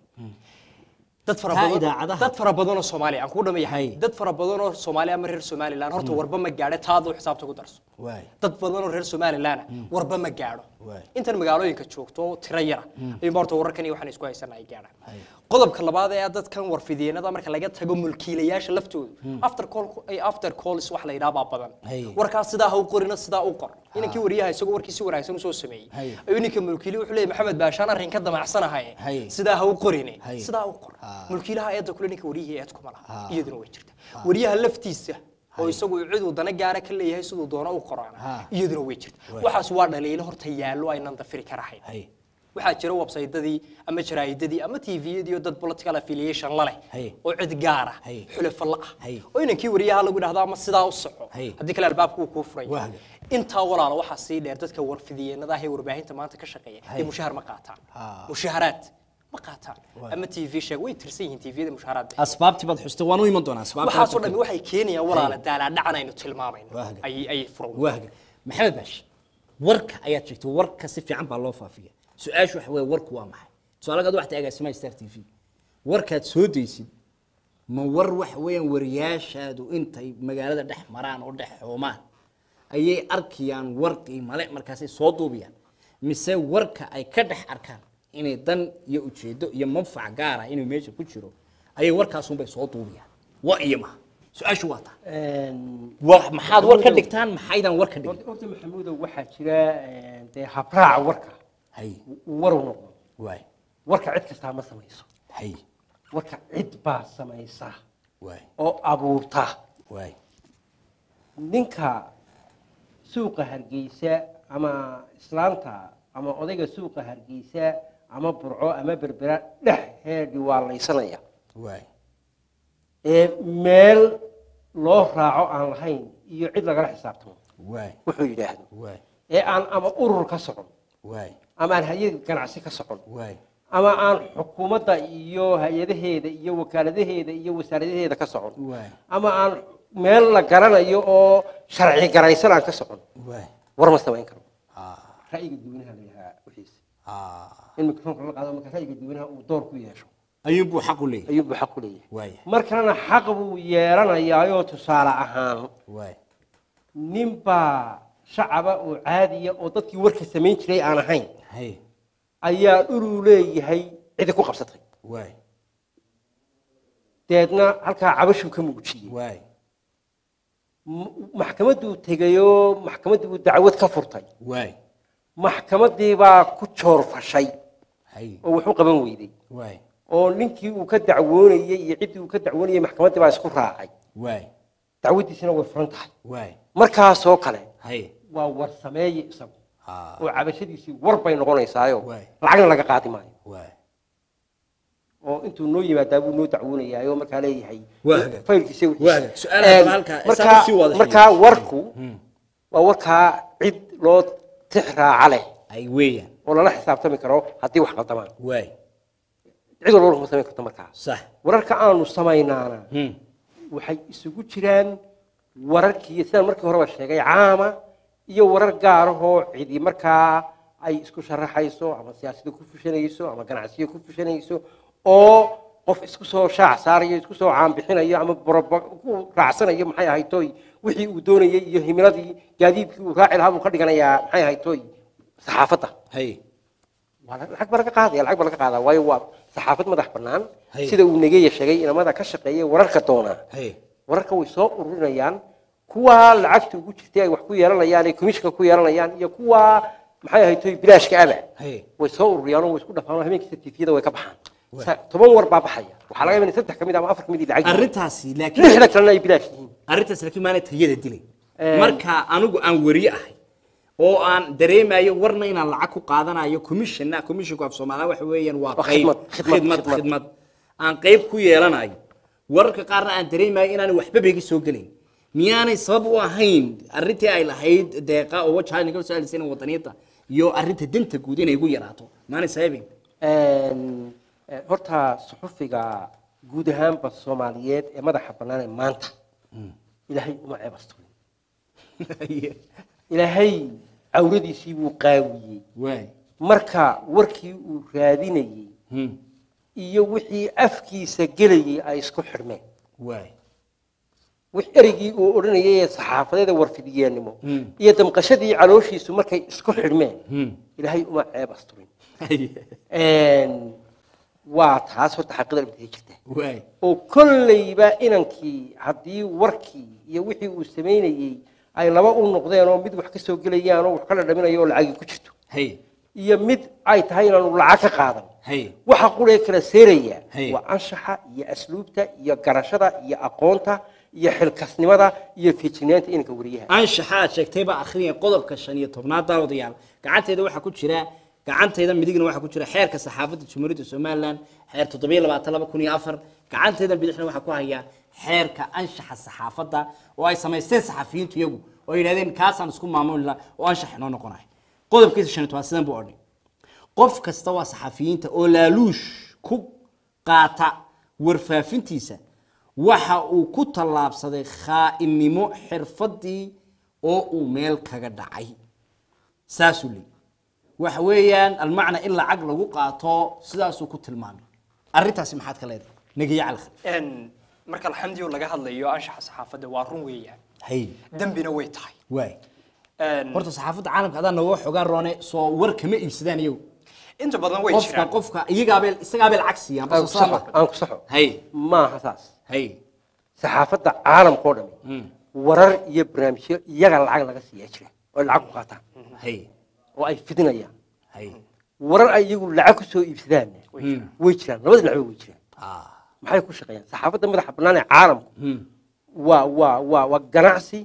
dad fara Taa badan idaacadaha. dad fara badan oo Soomaaliya aan ku Hay. dhamayahay dad fara badan oo Soomaaliya ama reer Somaliland horta warba ma gaadho taadu xisaabta ku darso waay dad badan oo reer Somaliland warba ma gaadho Waay. intan magaalooyinka joogto oo tiro yara ayuu horta wararkan iyo waxaan isku haysanaa ay gaadhaan Hay. qodobka labaad ee dadkan warfidyeenada marka laga tago mulkiilayaasha laftooda after call ay after calls wax la yidhaha baa badan Hay. warkaas sidaa ha u qorina sidaa u qor inankii wariyaha isagoo warkii si wanaagsan usoo sameeyey Hay. ayuu ninka mulkiili wuxuu leeyahay maxamed baashaan arrin ka damacsanahay Hay. sidaa ha u qorine Hay. sidaa u qor Ah. mulkiilaha eedda kule ninka wariyihii eed kuma laha Ah. iyaduna way jirta wariyaha laftiisa oo isagu cid uu dana gaara ka leeyahay siduu doono u qoraana Ah. iyaduna way jirta Way. waxaas waa dhaliilo horta yaallo aynan dafiri karahayn hay waxaa jira websaytadii ama jaraa'idadii ama tviyadii oo dad political affiliation la leh Hay. oo cid gaara Hay. xulafo la ah Hay. oo inankii wariyaha lagu dhahdo ama sidaa u soco Hay. haddii kale albaabku uu kuu furay Wahga. intaa walaalo waxaa sii dheer dadka warfidiyeenada ah ee warbaahinta maanta ka shaqeeya Hay. ee mushahar ma qaataan Ah. mushaharaad ma qaataan Waa. ama tv sheeg way tirsan yihiin tviyada mushaharaad bixin. asbaabtii baad xustay waan u iman doonaa asbaabtii waxaasoo dhammi waxay keenayaan walaala daalaadhacan aynu tilmaamayno Wahga. ayay ayay furan waaga maxamed baashi warka ayaad sheegtay warka si fiican baa loo faafiya su-aashu waxa weeye warku waa maxay tusaale waxta agaasimaha star t v warkaad soo daysid ma war waxa weeyaan wariyaashaadu intay magaalada dhex maraan oo dhex xoomaan ayay arkayaan war qiimale markaasay soo duubiyaan mise warka ay ka dhex arkaan inay dan iyo ujeedo iyo manfac gaara inuu meesha ku jiro ayay warkaasunbay soo duubiyaan waa iyo maha su-aashu waa taa wa- maxaad war ka dhigtaan maxaydan war ka dhigin horta maxamuudow waxaa jira eh, dee habraaca warka hay uu waru noqdo waay warka cid kastaa ma samayso hay warka cid baa samaysa waay oo abuurta waay ninka suuqa hargeysa ama islaanta ama odayga suuqa hargeysa ama burco ama berbera dhexheedhi waa laysanaya waay ee meel loo raaco aan lahayn iyo cid lagala xisaabtamo waay wuxuu yidhaahdo waay ee aan ama urur ka socon waay ama aan hay-ad ganacsi ka socon waay ama aan xukuumadda iyo hay-adaheeda iyo wakaaladaheeda iyo wasaaradaheeda ka socon waay ama aan meel la garanayo oo sharci garaysan aan ka socon waay war ma samayn karo ah ra'yiga dadweynaha la yidhahaa wixiisa ah in mikrofoonka la qaado marka ra'yiga dadweynaha uu door ku yeesho ayuunbuu xaq u leeyahay ayuu buu xaq ku leeyahay waay mar kalena xaq buu yeelanayaayoo tusaale ahaan waay ninbaa shacaba oo caadiya oo dadkii warka samayn jiray aan ahayn hay ayaa dhuluu leeyahay cidi ku qabsatay waay deedna halkaa cabashuu ka muujiyey waay M- maxkamadduu tegayoo maxkamaddii buu dacwad ka furtay waay maxkamaddii baa ku joorfashay hay oo wax u qaban weyday waay oo ninkii uu ka dacwoonayey iyo ciddii uu ka dacwoonayey maxkamaddii baa isku raacay waay dacwaddiisina way furan tahay waay markaasoo kale hay waa war sameeye isagu ah oo cabashadiisii war bay noqonaysaayo Waay. lacagna laga qaadi maayo waay oo intuu noo yimaadaa buu noo dacwoonayaayoo markaa leeyahay Waa hagaag. faylkiisa Waa hagaag. Su'aalaha kale halkaa, markaa isaga sii wada markaa xidhiidh. warku waa warkaa cid loo tix raaca leh ay weeyaan oo lala xisaabtami karo haddii wax qaldamaan waay cid walba warkuma samayn karto markaa sax wararka aanu samaynaana hmm waxay isugu jiraan wararkii sidaan markii horeba sheegay caama iyo warar gaarahoo cidi markaa ay isku sharaxayso ama siyaasada ku fushanayso ama ganacsiyo ku fushanayso oo qof isku soo shaac saarayo isku soo caanbixinayo ama boroba- ku raacsanayo maxay ahayd toy wixii uu doonayay iyo himiladii gaadiidkii uu raaci lahaa buu ka dhiganayaa maxay ahayd toy saxaafadda hay waa la- lacag baa laga qaadaya lacag baa laga qaadaa waayo waa saxaafad madax bannaan Hay. sida uu nageya sheegay inamada ka shaqeeya wararka doonaa hay wararka way soo ururinayaan kuwaa lacagta ugu jirtay ay wax ku yeelanayaan ee commissionka ku yeelanayaan iyo kuwaa maxay ahayd toy bilaashka aba hay way soo ururiyaan oo way isku dhafaan oo habeenkii tifiyada way ka baxaan Sa- toban war baa baxaya waxaa laga yaabaa in saddex ka mid ama afar ka mid lacag yihiin. arrintaasi laakiin lixda kalena ay bilaash yihiin arrintaas laakiin maana tayada dilay Ee. marka anigu aan wariye ahay oo aan dareemayo warna inaan lacag ku qaadanayo commissionna commissionku af soomaaliya waxa weeyaan waa Waa qayb khidmad, khidmad, khidmad khidmad. khidmad aan qayb ku yeelanayo wararka qaarna aan dareemayo inaanay waxba begi soo gelayn miyaanay sabab u ahayn arrintii ay lahayd deeqa oo wajaha naga soo alisay wadaniyada iyo arrinta danta guud inay igu yaraato maanay sababayn Een, eh, horta suxufiga guud ahaanba soomaaliyeed ee madaxa bannaan ee maanta ilaahay uma ceebasturin ilaahay cawradiisii buu qaawiyey waay marka warkii uu raadinayey Hmm. iyo wixii afkiisa gelayey ay isku xidhmeen waay wix ereygii uu odhanayay ee saxaafadeeda warfidiyeenimo Hmm. iyo damqashadii calooshiisu markay isku xidhmeen Hmm. ilaahay uma ceeb asturin Een, waa taas horta xaqida dhibtay jirta waay oo kollayba inankii haddii warkii iyo wixii uu samaynayey ay laba u noqdeen oo mid wax ka soo gelayaan oo wax ka dhadhaminayo oo lacagii ku jirto hay iyo mid ay tahay inaanu lacag ka qaadan hay waxa quree kala seeraya Hey. waa anshaxa iyo asluubta iyo garashada iyo aqoonta iyo xilkasnimada iyo feejignaanta inanka wariyaha anshaxa aad sheegtay baa akhriya qodobka shan iyo tobnaad daawadayaal gacanteeda waxaa ku jira gacanteyda midigna waxaa ku jira xeerka saxaafadda jamhuuriyadda somalilan xeer toddobiyo labaatan laba kun iyo afar gacanteeda bidixna waxaa ku haya xeerka anshaxa saxaafadda oo ay samaysteen saxafiyiintu iyagu oo ay yidhahdeen kaasaan isku maamulina oo anshax inoo noqonaya qodobkiisa shan iyo toban sidan buu odhay qof kasta waa saxafiyiinta oo laaluush ku qaata warfaafintiisa waxa uu ku tallaabsaday khaa'inimo xirfadii oo uu meel kaga dhacay saasuu leeyi waxa weeyaan almacna in lacag lagu qaato sidaasuu ku tilmaamay arrintaasi maxaad ka leedahay nagiya cali khaliif Een, marka alxamdiyo laga hadlayo anshaxa saxaafadda waa run weeyaan hay dembina way tahay waay Een, horta saxaafadda caalamka adaa nooga xogaan roone soo war kama iibsadaan iyagu inta badan way qofka jiraan qofka iyagaabee isagaabee lacag siiyaan aan bas ku saxo aan ku saxo hay maaha saas hay saxaafadda caalamka oo dhami warar iyo barnaamijyo iyaga lacag laga siiyaa jira oo ay lacag ku qaataan hay oo ay fidinayaan hay warar ay iyagu lacag ku soo iibsadaan way jiraan labada dhinacba way jiraan ah maxay ku shaqeeyaan saxaafadda madaxa bannaan ee caalamku hmm. waa waa waa waa ganacsi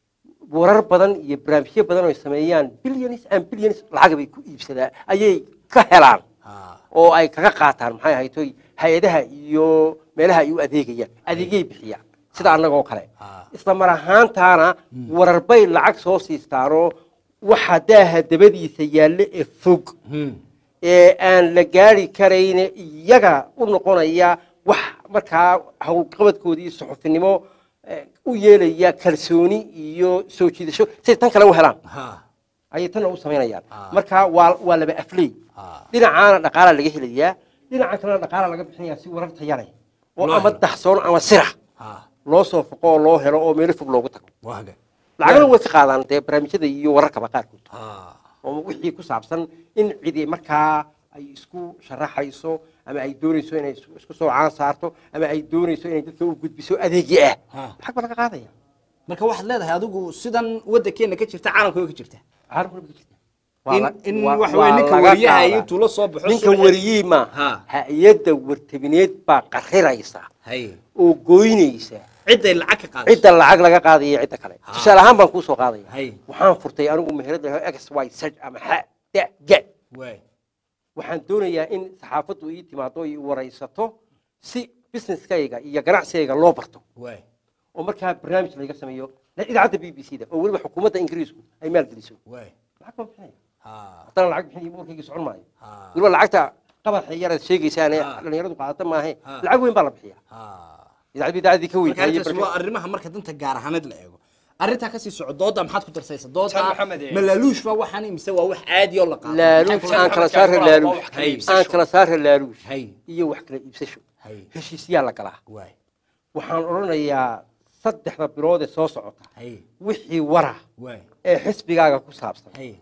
warar badan iyo barnaamijyo badan oo ay sameeyaan billions and billions lacag bay ku iibsadaan ayay ka helaan ah oo ay kaga qaataan maxay ahayd toy hay-adaha iyo meelaha ay u adeegayaan adeegyay bixiyaan sida annagoo kale Ah. isla mar ahaantaana warar bay lacag soo siistaanoo waxa daaha dabadiisa yaalle ee fog hmm. ee aan la gaari karayne iyaga u noqonaya wax markaa howlqabadkoodii suxufinimo eh, u yeelaya kalsooni iyo soo jiidasho siay tan kale u helaan ha ayay tanna u samaynayaan Ah. marka waa waa laba afley Ah. dhinacaana dhaqaala laga helayaa dhinaca kalena dhaqaala laga bixinayaa si warar tayale oo Loo ama helo. daxsoon ama sira ha loo soo foqo oo loo helo oo meelo fog loogu tago waaga lacagna way ka qaadaan dee barnaamijyada iyo wararkaba qaarkood ha oo wixii ku saabsan in cidi markaa ay isku sharaxayso ama ay doonayso inay isku isku soo caan saarto ama ay doonayso inay dadka u gudbiso adeegyo ah Ha. lacag baa laga qaadaya marka waxaad leedahay adigu sidan waddankeena ka jirta caalamka way ka jirta caalamka ka jirta Waa in la- in waa- waxa waa weeye ninka laga wariyaha qaadaa. intuu la soo baxo ninka subaxii- wariyey ma Ha. hay-adda wartabineed baa qariraysa hay oo goynaysa cidday lacag ka qaadayso cidda lacag laga qaadaya cidda kale Ha. tusaale ahaan baan kuu soo qaadaya Hay. waxaan furtay anigu meherada x y z ama xa da ga waay waxaan doonayaa in saxaafaddu ii timaado i waraysato si businesskayga iyo ganacsigayga loo barto waay oo markaa barnaamij layga sameeyo idaacadda b b c da oo weliba xukuumadda ingiriisku ay maalgeliso waay lacag baan bixinaya ha haddana lacag bixinaya warkayga socon maayo ha weliba lacagta qabaxa yaraad sheegaysaan ee Ha. dhalinyaradu qaadata maahe Ha. lacag weyn baa la bixiya ha idaacadda idaacaddii ka marka arrintaas weyn waa arrimaha marka danta gaar ahaaneed la eego arrintaa kasii soco dooda maxaad ku darsaysa Tan dooda Maxamed, eh. ma laaluush ba waxaan mise waa wax caadi oo la qaado laaluush Maxay aan ku kala tahay saara Maxamed, laaluush waa wax kala Hay. iibsasho. aan kala saara laaluush hay iyo wax kala iibsasho hay heshiisyaa la galaa waay waxaan odhanayaa saddexda bilood ee soo socota hay wixii wara waay ee xisbigaaga ku saabsan hay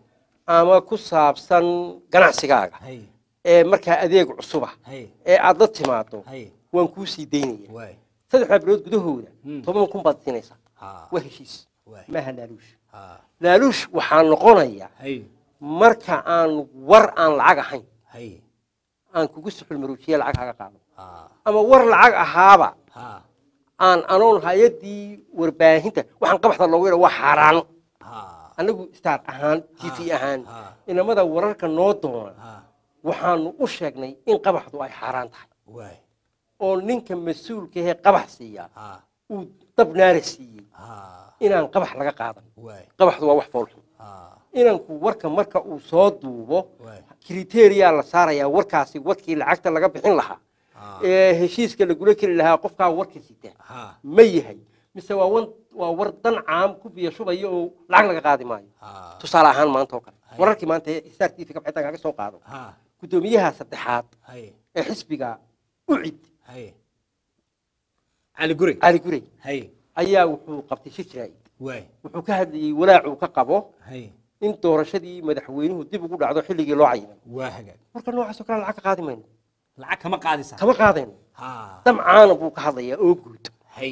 ama ku saabsan ganacsigaaga hay ee markaa adeeg cusuba hay ee aad la timaado hay waan kuu sii daynaya waay saddexdaa bilood gudahooda Hmm. toban kun baad siinaysaa ha waa heshiis waay maaha laaluush ha laaluush waxaa noqonaya hay marka aan war aan lacag ahayn hay aan kugu suxul maruujiye lacag haga qaado ha ama war lacag ahaaba ha aan anoon hay-addii warbaahinta waxaan qabaxda loogu yidha waa xaaraan ha anagu star ahaan t v ahaan ha inamada wararka noo doona ha waxaanu u sheegnay in qabaxdu ay xaaraan tahay waay oo ninka mas-uulka ahee qabax siiya ha uu dab naara siiyey ha inaan qabax laga qaadan waay qabaxdu waa wax foolxun ha inanku warka marka uu soo duubo waay kriteria la saarayaa warkaasi warkii lacagta laga bixin lahaa ha ee heshiiska lagula keli lahaa qofkaa warka sita ha ma yahay mise waa wan waa war dan caam ku biyo shubaya oo lacag laga qaadi maayo ha tusaale ahaan maanta oo kale Hay. wararkii maanta ee star t v ka bixitaan kaga soo qaado ha guddoomiyaha saddexaad hay ee xisbiga ucid hay cali guri cali gurey hay ayaa wuxuu qabtay shir jiraa'id waay wuxuu ka hadlayey walaacuu ka qabo hay in doorashadii madaxweynuhu dib ugu dhacdo xilligii loo cayimay waa hagaag marka noocaas oo kale lacag ka qaadi mayno lacag kama qaadaysaa kama qaadayno ha damcaana buu ka hadlayaa oo guud hay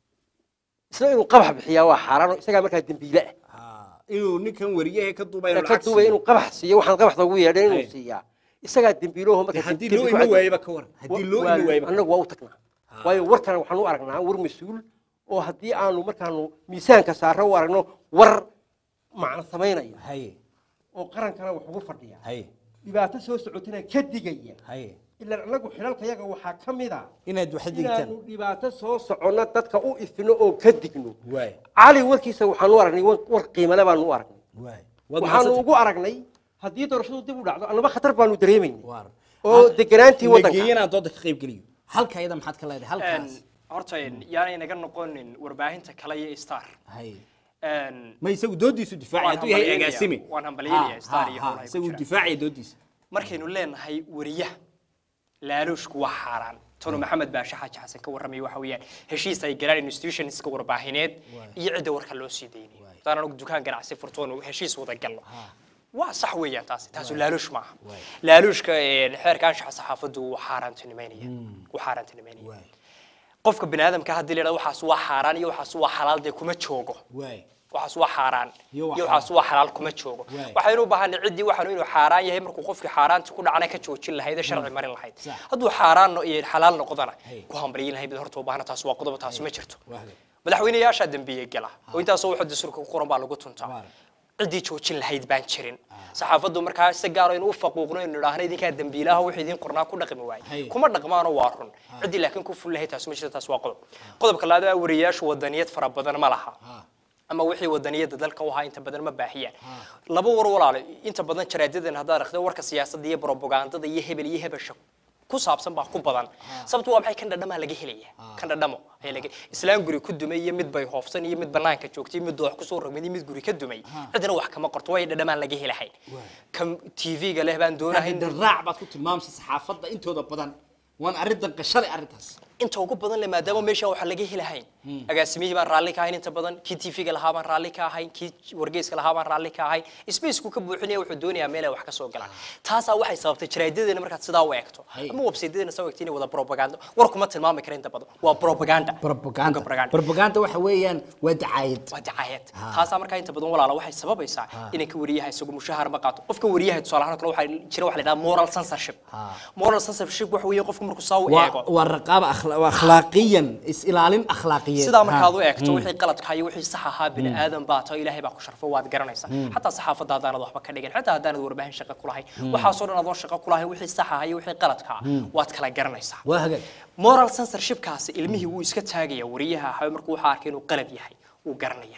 isla inuu qabax bixiyaa waa xaaraan oo isagaa markaa dembiile ah ha inuu ninkan wariyahe ka duubay ka duubay inuu qabax siiyo waxaan qabaxda ugu yeedhay inuu Hay. siiyaa isagaa dembiiloho markaa haddii dembi loo ku imi cad- waayaba ka waran haddii loo imi waayaba annagu waa u tagnaa waayo warkan waxaan u aragnaa war mas-uul oo haddii aanu markaanu miisaanka saaro u aragno war macno samaynaya hay oo qarankana wax ugu fadhiya hay dhibaato soo socotana ka digaya hay ilaan annagu xilalka yaga waxaa ka mid a inaad wax digtaan inaanu dhibaato soo soconno dadka u ifino oo ka digno waay cali warkiisa waxaanu u aragnay war war qiimale baanu u aragnay waay waad waxaanu mahadsantahay. ugu aragnay haddii doorashadu dib u dhacdo annaba khatar baanu dareemaynay waar oo deganaantii la waddanka geeyana dooda ka qayb geliyo halka iyada maxaad ka leedahay halkaas horta yaanay naga noqonin warbaahinta kale iyo star hay Een, ma isagu doodiisu difaacay Waan hadduu yahay hambalyeynaya- agaasime waan hambalyeynaya Ha, Star ha, iyo ha, howlaha ay ku isagu jiraan. difaacaya doodiisa markaynu leenahay wariyaha laaluushku waa xaaraan tonu maxamed baashe xaaji xasan ka warramaya waxa weeyaan heshiis ay galaan institutionska warbaahineed iyo cidda warka loo sii daynay hadaan anagu dukaan ganacsi furtoon heshiis wada galno waa sax weeyaan taasi taasu laaluush maaha laaluushka een, xeerka anshaxa saxaafaddu wuu xaaraantinimaynaya wuu xaaraantinimaynaya qofka bini aadamka haddii la yidhahdo waxaas waa xaaraan iyo waxaas waa xalaal dee kuma joogo waay waxaas waa xaaraan Iyo waa iyo waxaas waa xalaal kuma joogo Waay. waxaynu u baahanay ciddii waxaanu inuu xaaraan yahay markuu qofkii xaaraanta ku dhacana ka joojin lahayd ee sharci marin lahayd Sax. hadduu xaaraan no- iyo xalaal noqdana Hey. ku hambalyin lahayd horta u baahna taas waa qodob taas ma jirto waa hagaag madaxweynayaasha dambiye gala oo intaasoo waxa dastuurka ku qoran baa lagu tuntaa Waar. ciddii joojin lahayd baan jirin saxaafaddu markaa si gaar ah inuu u faquuqno inuu idhaahno idinkaa dambiilaha wixii idin qornaa ku dhaqmi Hay. waaye kuma dhaqmaano waa run ciddii laakiin ku ful lahayd taas ma jirto taas waa qodob qodobka labaad waa wariyayaashu wadaniyad fara badan ma laha ama wixii wadaniyada dalka u ahaa inta badan ma baahiyaan laba war walaalo inta badan jaraadadan haddaad akhrido warka siyaasadda iyo propagandada iyo hebel iyo hebesha ku saabsan baa ku badan sababtu waa maxay kan dhadhamaa laga helaya kan dhadhamo ayaa laga islaan guri ku dumay iyo mid bay hoofsan iyo mid banaanka joogtay iyo mid doox kusoo rogmay iyo mid guri ka dumay cidna wax kama qorto way dhadhamaan laga helahayn kan tv-ga leh baan doonahay raac baad ku tilmaamaysa saxaafadda intooda badan waan arrintan qashalay arrintaas inta ugu badan le maadaama meesha waxa laga helahayn agaasimihii baan raalli ka ahayn inta badan kii tv-ga lahaa baan raalli ka ahayn kii wargeyska lahaa baan raalli ka ahayn spacku ka buuxinaya wuxuu doonayaa meel ay wax ka soo galaan taasaa waxay sababtay jaraadadeena markaad sidaa u eegto Hay. ama websaydadeena soo eegto inay wada propaganda war kuma tilmaami kara inta badan waa propaganda propaganda Propaganda. propaganda waxa weeyaan waa dacaayad waa dacaayad taasaa markaa inta badan walaala waxay sababaysaa inay ka wariyaha isagu mushahar ma qaato qofka wariyaha tusaale ahaan oo kale waxaa jira waxa la yidhaha moral censorship moral censorship waxa weeye qofku markuu saa u waa eego waa raqaaba akhla- waa akhlaaqiyan is ilaalin akhlaaqiyeed sidaa Ha. markaad u eegto wixii qaladka iyo wixii sax ahaa bini aadan baa tahay ilaahay baa ku sharfo waad garanaysaa xataa saxaafadda haddaanad waxba ka dhigin xataa haddaanad warbaahin shaqo ku lahayn waxaasoo dhan adoon shaqo ku lahayn wixii sax ahaa iyo wixii qaladka ah waad kala garanaysaa waa hagaag moral censorshipkaasi ilmihii wuu iska taagaya wariyaha ahaa markuu waxaa arkay inuu qalad yahay wuu garanaya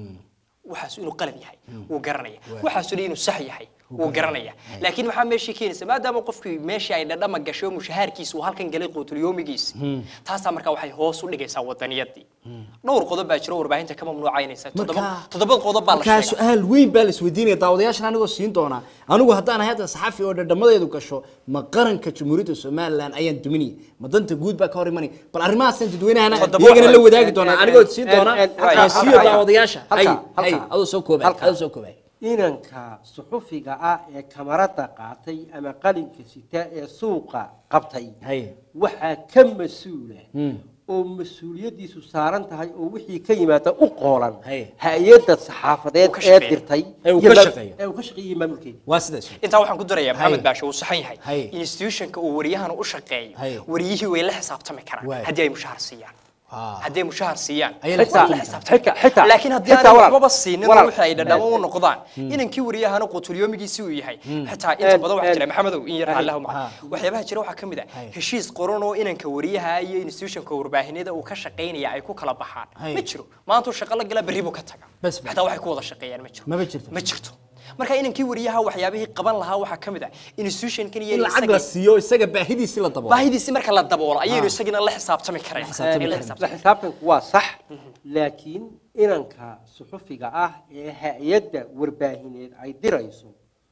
waxaas inuu qalad yahay wuu garanaya waxaasu inuu sax yahay wuu garanaya laakiin maxaa meeshii keenaysa maadaama qofkii meeshii ay dhadhama gasho mushahaarkiisa uu halkan galay quutulyoomigiisa taasaa markaa waxay hoos u dhigaysaa wadaniyadii dhowr qodob baa jiro warbaahinta ka mamnuucaynaysa toddoba Markaa- toddoba qodob baa la markaa sheegay su-aal weyn baa la isweydiinaya daawadayaashan anigoo siin doonaa anigu haddaan ahay hadda saxafi oo dhadhamadeedu gasho ma qaranka jamhuuriyadda somalilan ayaan duminaya ma danta guud baa ka hor imanaya bal arrimahaasaan dadweynahana Toddoba iyagana la qodob. wadaagi doonaa En- en- anigoo siin en- doonaa en- aan halka- siiyo halka- daawadayaasha hay halka- hay halka- adoo soo koobay halka. adoo soo koobay inanka suxufiga ah ee kamarada qaatay ama qalinka sita ee suuqa qabtay haye waxaa ka mas-uula Hmm. oo mas-uuliyadiisu saaran tahay oo wixii ka yimaada u qoolan Haye. hay-adda saxaafadeed Uu ka ee shaqeeyo. dirtay Ee uu iyo ka ma- shaqeeyo. ee uu ka shaqeeyey maamulkeeda waa sidaas intaa waxaan ku darayaa maxamed Haye. baashe uu saxan yahay Haye. institutionka uu wariyahana u shaqeeyo Haye. wariyihii way la xisaabtami karaan Waay. haddii ay mushahar siiyaan Ah. haddii ay mushahar siiyaan Ayay la waa la xisaabtami xisaabtami xitaa xitaa laakiin haddii xitaa aanay walaal- waxbaba siinin walaal- wixii ay dhadhamo u noqdaan inankii wariyahana qutulyoomigiisi uu yahay xitaa inta En- badan waxaa en- jira maxamedow in yar allahu Ha. maca waxyaabaha jira waxaa ka mid ah Haye. heshiis qoran oo inanka wariyaha iyo institutionka warbaahinada uu ka shaqaynaya ay ku kala baxaan Haye. ma jiro maanta uu shaqo la galaa berri buu ka taga Bas, bas. xitaa waxay ku wada shaqeeyaan ma jiro Maba jirto. ma jirto marka inankii wariyaha waxyaabihii qaban lahaa waxaa ka mid ah institutionkan iyo in lacag isagii- la siiyo isaga baahidiisi la daboolo baahidiisi marka la daboolo ayaynu isagina la xisaabtami karayn xisaabtami In la karayn. la xisaabtanku waa sax laakiin inanka suxufiga ah ee hay-adda warbaahineed ay dirayso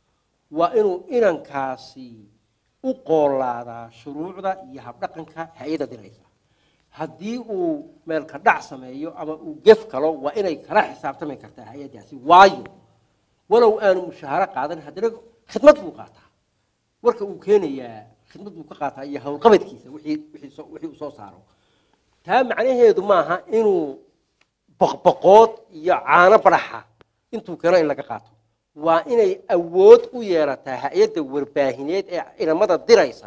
waa inuu inankaasi u qoolaadaa shuruucda iyo habdhaqanka hay-adda diraysa haddii uu meelka dhac sameeyo ama uu gef kalo waa inay kala xisaabtami kartaa hay-addaasi waayo walow aanu mushaaharo qaadan haddana khidmad buu qaataa warka uu keenayaa khidmad buu ka qaataa iyo howlqabadkiisa wixii wixii soo- wixii uu soo saaro taa macnaheedu maaha inuu boqboqood iyo caano baraxa intuu keeno in laga qaato waa inay awood u yeelataa hay-adda warbaahineed ee inamada diraysa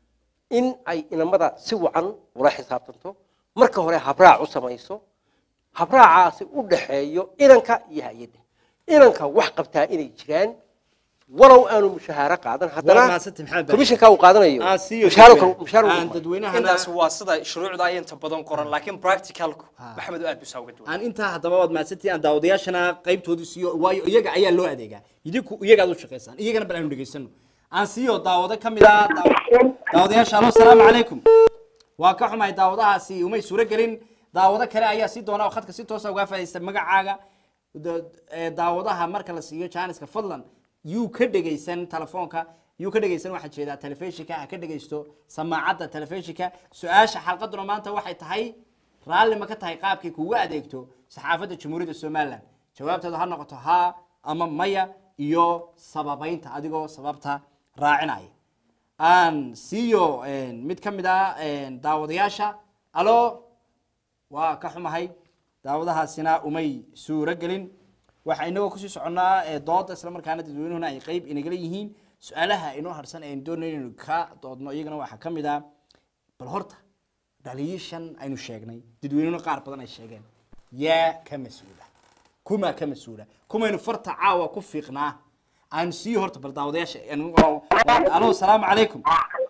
in ay inamada si wacan ula xisaabtanto marka hore habraac u samayso habraacaasi u dhaxeeyo inanka iyo hay-adda inanka wax qabtaa inay jiraan walow aanu mushahaaro qaadan Waa haddana mahadsantahay, Maxamed Baashi. komishanka uu qaadanayo Aan siiyo mushahaaro dadweyne. kale- mushahaaro Aan uu dadweynahana intaas waa sida shuruucda ay inta badan qoran laakiin practicalku maxamed aad buu saa uga duwan aan intaa haddaba waad mahadsantihiin aan daawadayaashana qaybtoodii siiyo waayo iyaga ayaa loo adeegaa idinku iyagaad u shaqaysaan iyagana bal aanu dhegaysano aan siiyo daawado ka mid ah daaw- daawadayaasha alo salaamu calaykum waa ka xumahay daawadahaasi umay suuro gelin daawado kale ayaa sii doona oo khadka si toosa uga faaidaysta magacaaga Da- ee, daawadaha marka la siiyo jaaniska fadlan yuu ka dhegaysan telefoonka yuu ka dhegaysan waxaa jeedaa telefishinka ha ka dhegaysto samaacadda telefishinka su-aasha xalqaduna maanta waxay tahay raalli ma ka tahay qaabkay kugu adeegto saxaafadda jamhuuriyadda somalilan jawaabteedu ha noqoto haa ama maya iyo sababaynta adigoo sababta raacinaya aan siiyo mid ka mid ah daawadayaasha alo waa ka xumahay daawadahaasina umay suuro gelin waxa inagoo kusii soconnaa ee dooda isla markaana dadweynuhuna ay qeyb inagala yihiin su-aalaha inoo harsan ee doonay inaynu ka doodno iyagana waxaa ka mid ah bal horta dhaliishan aynu sheegnay dadweynuhuna qaar badan ay sheegeen yaa ka mas-uula kuma ka mas-uula kumaynu farta caawa ku fiiqnaa aan sii horta bal daawadayaasha alo salaamu calaykum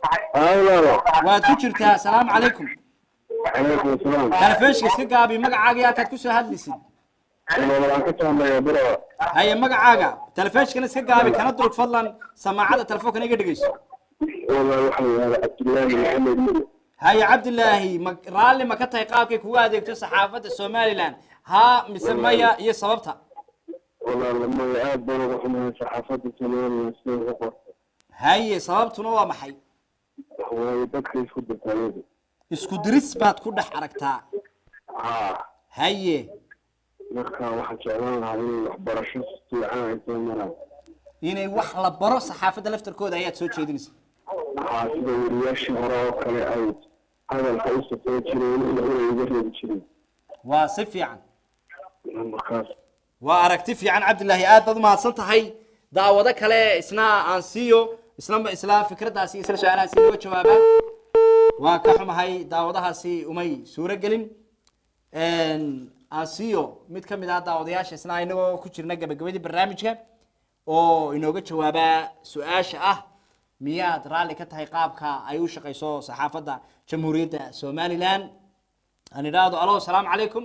waad ku jirtaa asalaamu calaykum عليكم السلام telefishinka iska gaabi magacaaga iyo halkaad kusoo hadlaysid waxaan ka soo biro haye magacaaga telefishinkana iska gaabi kana durug fadlan samaacadda telefoonkana iga dhegeyso والله waxaa yidhahdaa cabdullaahi maxamed mire haye cabdilaahi ma raalli ma ka tahay qaabkay kugu adeegto saxaafadda somalilan haa mise maya iyo sababta والله lamada aad baan uga xumahay saxaafadda somalilan sida uga qorta haye sababtuna waa maxay waayo dadka isku dirtayadu isku diris baad ku dhex aragtaa haa haye marka waxaan jeclaan lahaa inay waxbarasho fiican ay soo maraan inay wax la baro saxaafadda laftarkooda ayaad soo jeedinaysa waxaa sida wariyaashii hore oo kale ay hadalka u safoo jireen inay iga reebi jireen waa si fiican markaas waa aragti fiican cabdilaahi aad baad umahadsan tahay daawado kale isna aan siiyo isla isla fikraddaasi isla su-aalahaasi inooga jawaabaan waa ka xumahay daawadahaasi umay suuro gelin aan siiyo mid ka mid ah daawadayaasha isna inagoo ku jirna gabagabadii barnaamijka oo inooga jawaabaa su-aasha ah miyaad raalli ka tahay qaabka ay u shaqayso saxaafadda jamhuuriyadda somalilan aan idhaahdo alo asalaamu calaykum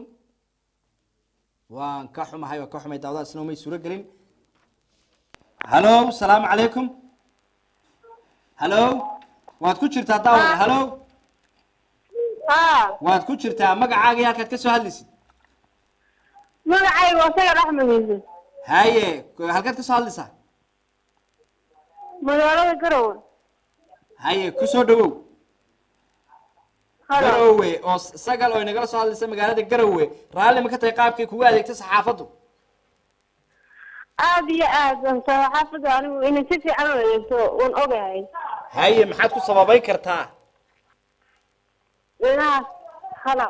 waan ka xumahay waa ka xumay daawadaasna umay suuro gelin halo salaamu calaykum halo waad ku jirtaa daawada halo haa waad ku jirtaa magacaaga iyo halkaad ka soo hadlaysid magacayga waa sagar axmed iise haye halkaad ka soo hadlaysaa magaalada garowe haye ku soo dhawow halo garowe oo s- sagal oo inagala soo hadlaysa magaalada garowe raalli ma ka tahay qaabkay kugu adeegto saxaafaddu aad iyo aad saxaafadda anigu inay si fiican u eegto waan ogahay haye maxaad ku sababayn kartaa inaas hala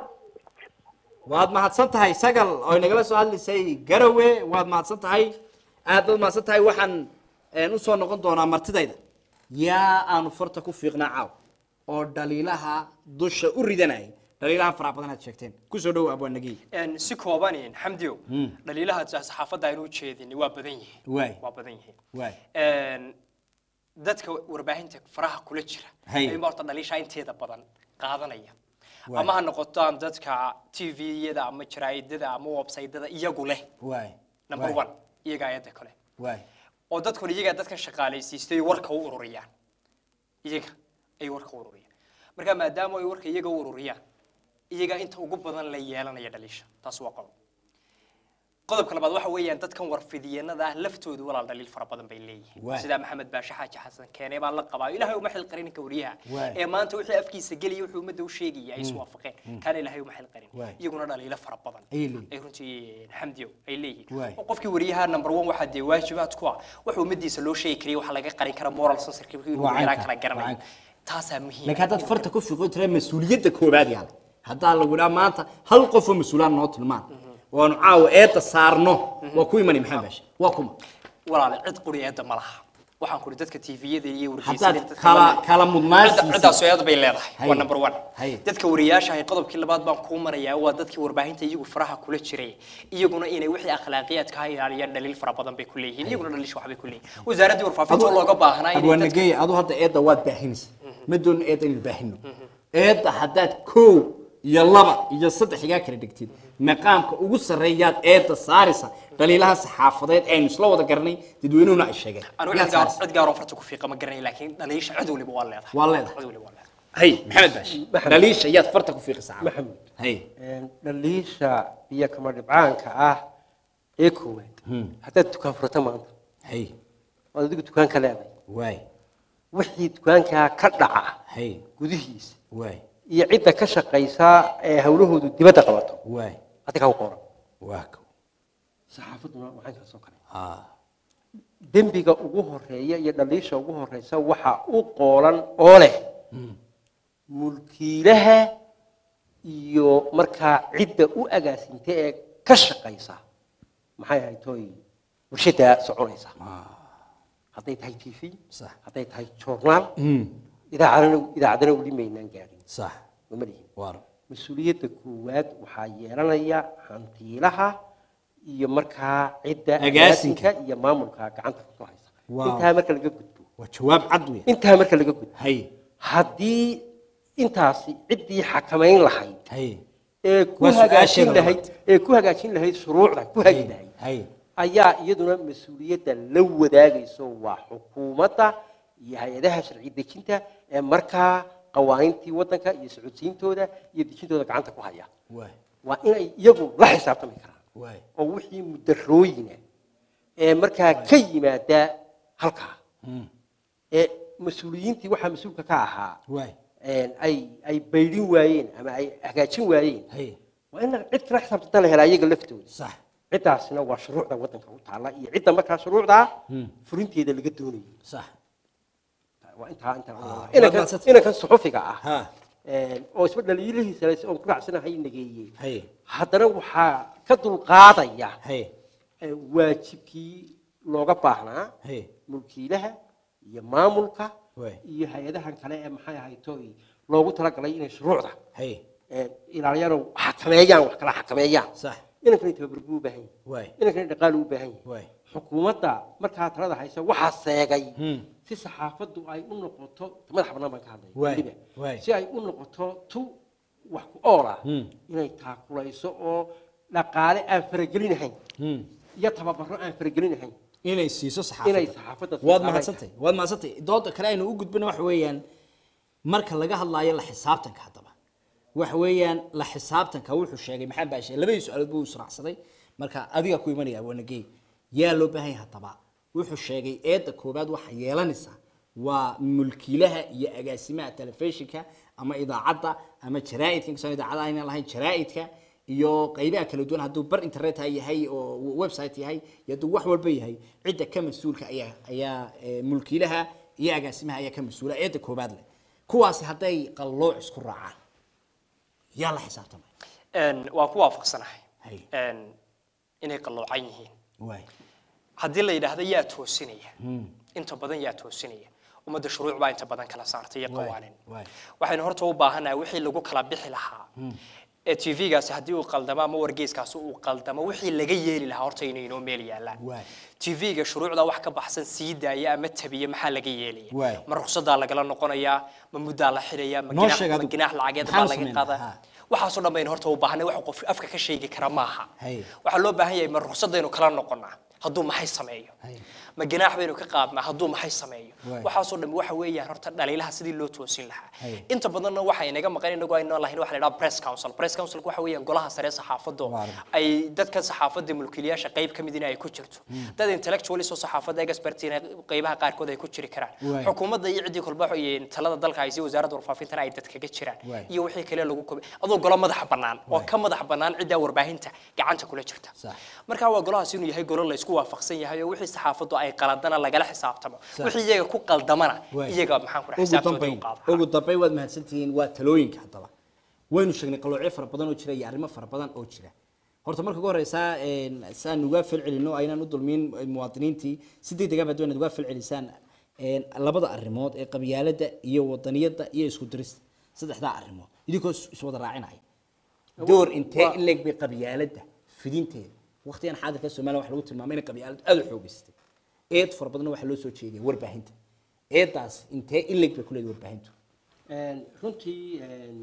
waad mahadsan tahay sagal oo inagala soo hadlaysay garowe waad mahadsan tahay aad baad mahadsan tahay waxaan een, usoo noqon doonaa martidayda yaa aanu farta ku fiiqnaa caaw oo dhaliilaha dusha u ridanayay dhaliilaha faraha badan aad sheegteen kusoo dhow abwaanagey Een, si kooban xamdiyo dhaliilaha saxaafadda aynu ujeedin waa badan yihiin waay waa badan yihiin waay Een, dadka warbaahinta faraha kula jira Hay. ayuunbaa horta dhaliisha inteeda badan qaadanaya Waay. ama ha noqotaan dadka tviyada ama jaraa'idada ama websaytada iyagu leh waay number waay, one iyaga ayada kale waay oo dadkuna iyagaa dadkan shaqaalaysiistay warka u ururiyaan iyaga ay warka u ururiyaan marka maadaama ay warka iyaga u ururiyaan iyagaa inta ugu badan la yeelanaya dhaliisha taas waa qodob qodobka labaad waxa weeyaan dadkan warfidiyeenada ah laftoodu walaal dhaliil fara badan bay leeyihiin Waay. sida maxamed baashe xaaji xasan keene baa la qabaa ilaahay uma xil qarin ninka wariyaha Waay. ee maanta wixii afkiisa geliya wuxuu ummadda u sheegaya ay iswaafaqeen kaana ilaahay uma xil qarin Waay. iyaguna dhaliilo fara badan Ayay leeyihiin. ay runtii xamdiyo ay leeyihiin Waay. oo qofkii wariyaha number one waxaa dee waajibaad ku ah waxa ummadiisa loo sheegi karaya waxaa laga qarin karaa moral censorship inuu Waa yaraan caynka, kala waa garanayo caynka. taasaa muhiim laakiin haddaad farta ku fiiqo tira mas-uuliyadda koobaad yaal haddaa lagu idhaa maanta hal qof oo mas-uulaan noo tilmaan oo aanu caawa eedda saarno waa ku imani maxamed baashe waa kuma walaal cid quri eedda ma laha waxaan kuri dadka tviyada iyo haddaad wargeysyada kala kala mudnaan ciddaas eed bay leedahay Haye. waa number one Haye. dadka wariyaasha ay qodobkii labaad baan kuu marayaa waa dadkii warbaahinta iyagu faraha kula jiray iyaguna inay wixii akhlaaqiyaadka ha ilaaliyaan dhaliil fara badan bay ku leeyihiin iyaguna dhaliish waxbay ku leeyihiin wasaaraddii warfaafinta oo looga baahnaa inay dadka abwaanagey adu hadda eedda waad baahinaysa ma doonin eedda inaynu baahino eedda haddaad kow iyo laba iyo saddex igaa kala dhigtid maqaamka ugu sarreeyaad eedda saaraysa dhaliilaha saxaafadeed aynu isla wada garanay dadweynuhuna ay sheegeen anigu Yaad cid gaar saaraysa. cid gaar oo farta ku fiiqa ma garanay laakiin dhaliisha cid waliba waa leedahay waa leedahay cid waliba waa leedahay hay maxamed baashi dhaliisha yaad farta ku fiiqaysaa caawa. maxamed hay een, dhaliisha biyo kama dhibcaanka ah ee koowaad haddaad dukaan furata maanta hay ood adigu dukaanka leedahay waay wixii dukaankaa ka dhaca hay gudihiisa waay iyo cidda ka shaqaysa ee hawlahoodu dibadda qabato waay adiga u qoran waa kow saxaafaduna waxaan kala soo kale haa dembiga ugu horeeya iyo dhaliisha ugu horeysa waxa u qoolan oo leh mulkiilaha iyo markaa cidda u agaasinta ee ka shaqaysa maxay ahayd tooy warshada soconaysa hadday tahay t v sax hadday tahay journaal idaacadana idaacadana weli maynaan gaadhin sax mama lihin waar mas-uuliyadda koowaad waxaa yeelanaya hantiilaha iyo markaa cidda Agaasinka. agaasinka iyo maamulka gacanta ku haysa Wow. intaa marka laga gudbo waa jawaab cad wey intaa marka laga gudbo hay haddii intaasi ciddii xakamayn lahayd hay ee ku Waa su'aasheeda hagaajin labaad. lahayd ee ku hagaajin lahayd shuruucda ku hagi lahayd hay ayaa iyaduna mas-uuliyadda la wadaagayso waa xukuumadda iyo hay-adaha sharci dejinta ee markaa qawaaniintii waddanka iyo socodsiintooda iyo dejintooda gacanta ku haya waay waa inay iyagu la xisaabtami karaan waay oo wixii mudarooyina ee markaa ka yimaada halkaa ee mas-uuliyiintii waxaa mas-uulka ka ahaa waay een, ay ay baydhin waayeen ama ay hagaajin waayeen hay waa in cid kala xisaabtanta la helaa iyaga laftooda sax ciddaasina waa shuruucda waddanka u taalla iyo cidda markaa shuruucdaa furinteeda laga doonayo sax waa intaa intaa Ah, inankan waad mahadsan- inankan suxufiga ah ha een, oo isba dhaliilihiisa leh oon ku raacsanahay nageeyey hay haddana waxaa ka dulqaadaya hay ee, waajibkii looga baahnaa hay mulkiilaha iyo maamulka waay iyo hay-adahan kale ee maxay ahayd tooy loogu talagalay inay shuruucda hay ee, ilaaliyaan oo xakameeyaan wax kala xakameeyaan sax inankani tababar buu u baahan yahay waay inankani dhaqaale u baahan yahay waay xukuumadda markaa talada haysa waxaa seegay Hmm. si saxaafaddu ay u noqoto madax bannaan baan ka hadlaya Waay, weliba. waay. si ay u noqoto tu wax ku ool ah Hmm. inay taakulayso oo dhaqaale aan faragelinahayn Hmm. iyo tababaro aan faragelinahayn inay siiso inay saxaafadda saxaafadda waad siiso mahadsantahay waad mahadsantahay dooda kale aynu u gudbina waxa weeyaan marka laga hadlaayo la xisaabtanka haddaba waxa weeyaan la xisaabtanka wuxuu sheegay maxamed baashe labadii su-aalood buu israacsaday marka adiga ku imanaya wanagey yaa loo baahan yahay haddaba wuxuu sheegay eedda koobaad waxa yeelanaysa waa mulkiilaha iyo agaasimaha telefishinka ama idaacadda ama jaraa'idka inkastoo idaacada aynan lahayn jaraa'idka iyo qaybaha kala duwan hadduu bar internet ha yahay oo website yahay iyo hadduu wax walba yahay cidda ka mas-uulka ayaa ayaa eh, mulkiilaha iyo agaasimaha ayaa ka mas-uula eedda koobaad leh kuwaasi hadday qallooc isku raacaan yaa la xisaabtamay Een, waan ku waafaqsanahay Hay. Een, inay qalloocan yihiin waay haddii la yidhaahdo yaa toosinaya inta badan yaa toosinaya ummadda shuruuc baa inta badan kala saartay iyo Waay, qawaanin waay. waxaynu horta u baahanahay wixii lagu kala bixi lahaa ee tv-gaasi haddii uu qaldamo ama wargeyskaasi uu qaldamo wixii laga yeeli lahaa horta inay inoo meel yaallaan Waay. tv-ga shuruucda wax ka baxsan sii daaya ama tabiya maxaa laga yeelaya Waay. ma ruqsadaa lagala noqonayaa ma muddaa la xidhaya ma Noo ginax- sheeg ma adigu. ginax lacageed Maxaan baa laga sameynaa? qaadaa Ha. waxaasoo dhan baynu horta u baahanay wax qof afka ka sheegi kara maaha Hay. waxaa loo baahan yahay ma ruqsadaynu kala noqonaa hadduu maxay sameeyo Hay. ma ganaax baynu ka qaadnaa hadduu maxay sameeyo Waay. waxaasoo dhan waxa weeyaan horta dhaliilaha sidii loo toosin lahaa Hay. inta badanna waxa inaga maqan inagu aynu lahayn waxa la yidhaha press council press councilku waxa weeyaan golaha sare ee saxaafadda Waaw. ay dadka saxaafadda mulkiilayaasha qayb ka mid in ay ku jirto dad intellectualis oo saxaafadda expertina qaybaha qaarkood ay ku jiri karaan Waay. xukuumadda iyo ciddii kolba iyo talada dalka ay si wasaaradda warfaafintana ay dad kaga jiraan Waay. iyo wixii kale lagu kobi adoo golo madax bannaan oo Waay. ka madax bannaan ciddaa warbaahinta gacanta kula jirta Sax. marka waa golahaas inuu yahay golo la isku waafaqsan yahay oo wixii saxaafaddu ay qaladana lagala xisaabtamo Sax. wixii iyaga ku qaldamana Waay. iyaga maxaan ku dhahay ugu xisaabtooda dambayn u qaada ugu dambayn waad mahadsantihiin waa talooyinka haddaba waynu sheegnay qaloocyo fara badan oo jira iyo arrimo fara badan oo jira horta marka ugu horeysaa een, saan uga falcelino aynaan u dulmin muwaadiniintii si degdega baad waynaad uga falcelisaan een, labada arrimood ee qabyaaladda iyo wadaniyadda iyo isku dirista saddexdaa arrimood idinkoo is- iswada raacinaya door intee in leeg bay qabyaaladda fidinteeda waqtigan xaadirka soomaaliya waxa lagu tilmaamay inay qabyaalad aada u xoogeystay eed fara badanna waxaa loo soo jeediya warbaahinta eedaas intee in leeg bay ku leedahay warbaahintu Een, runtii een,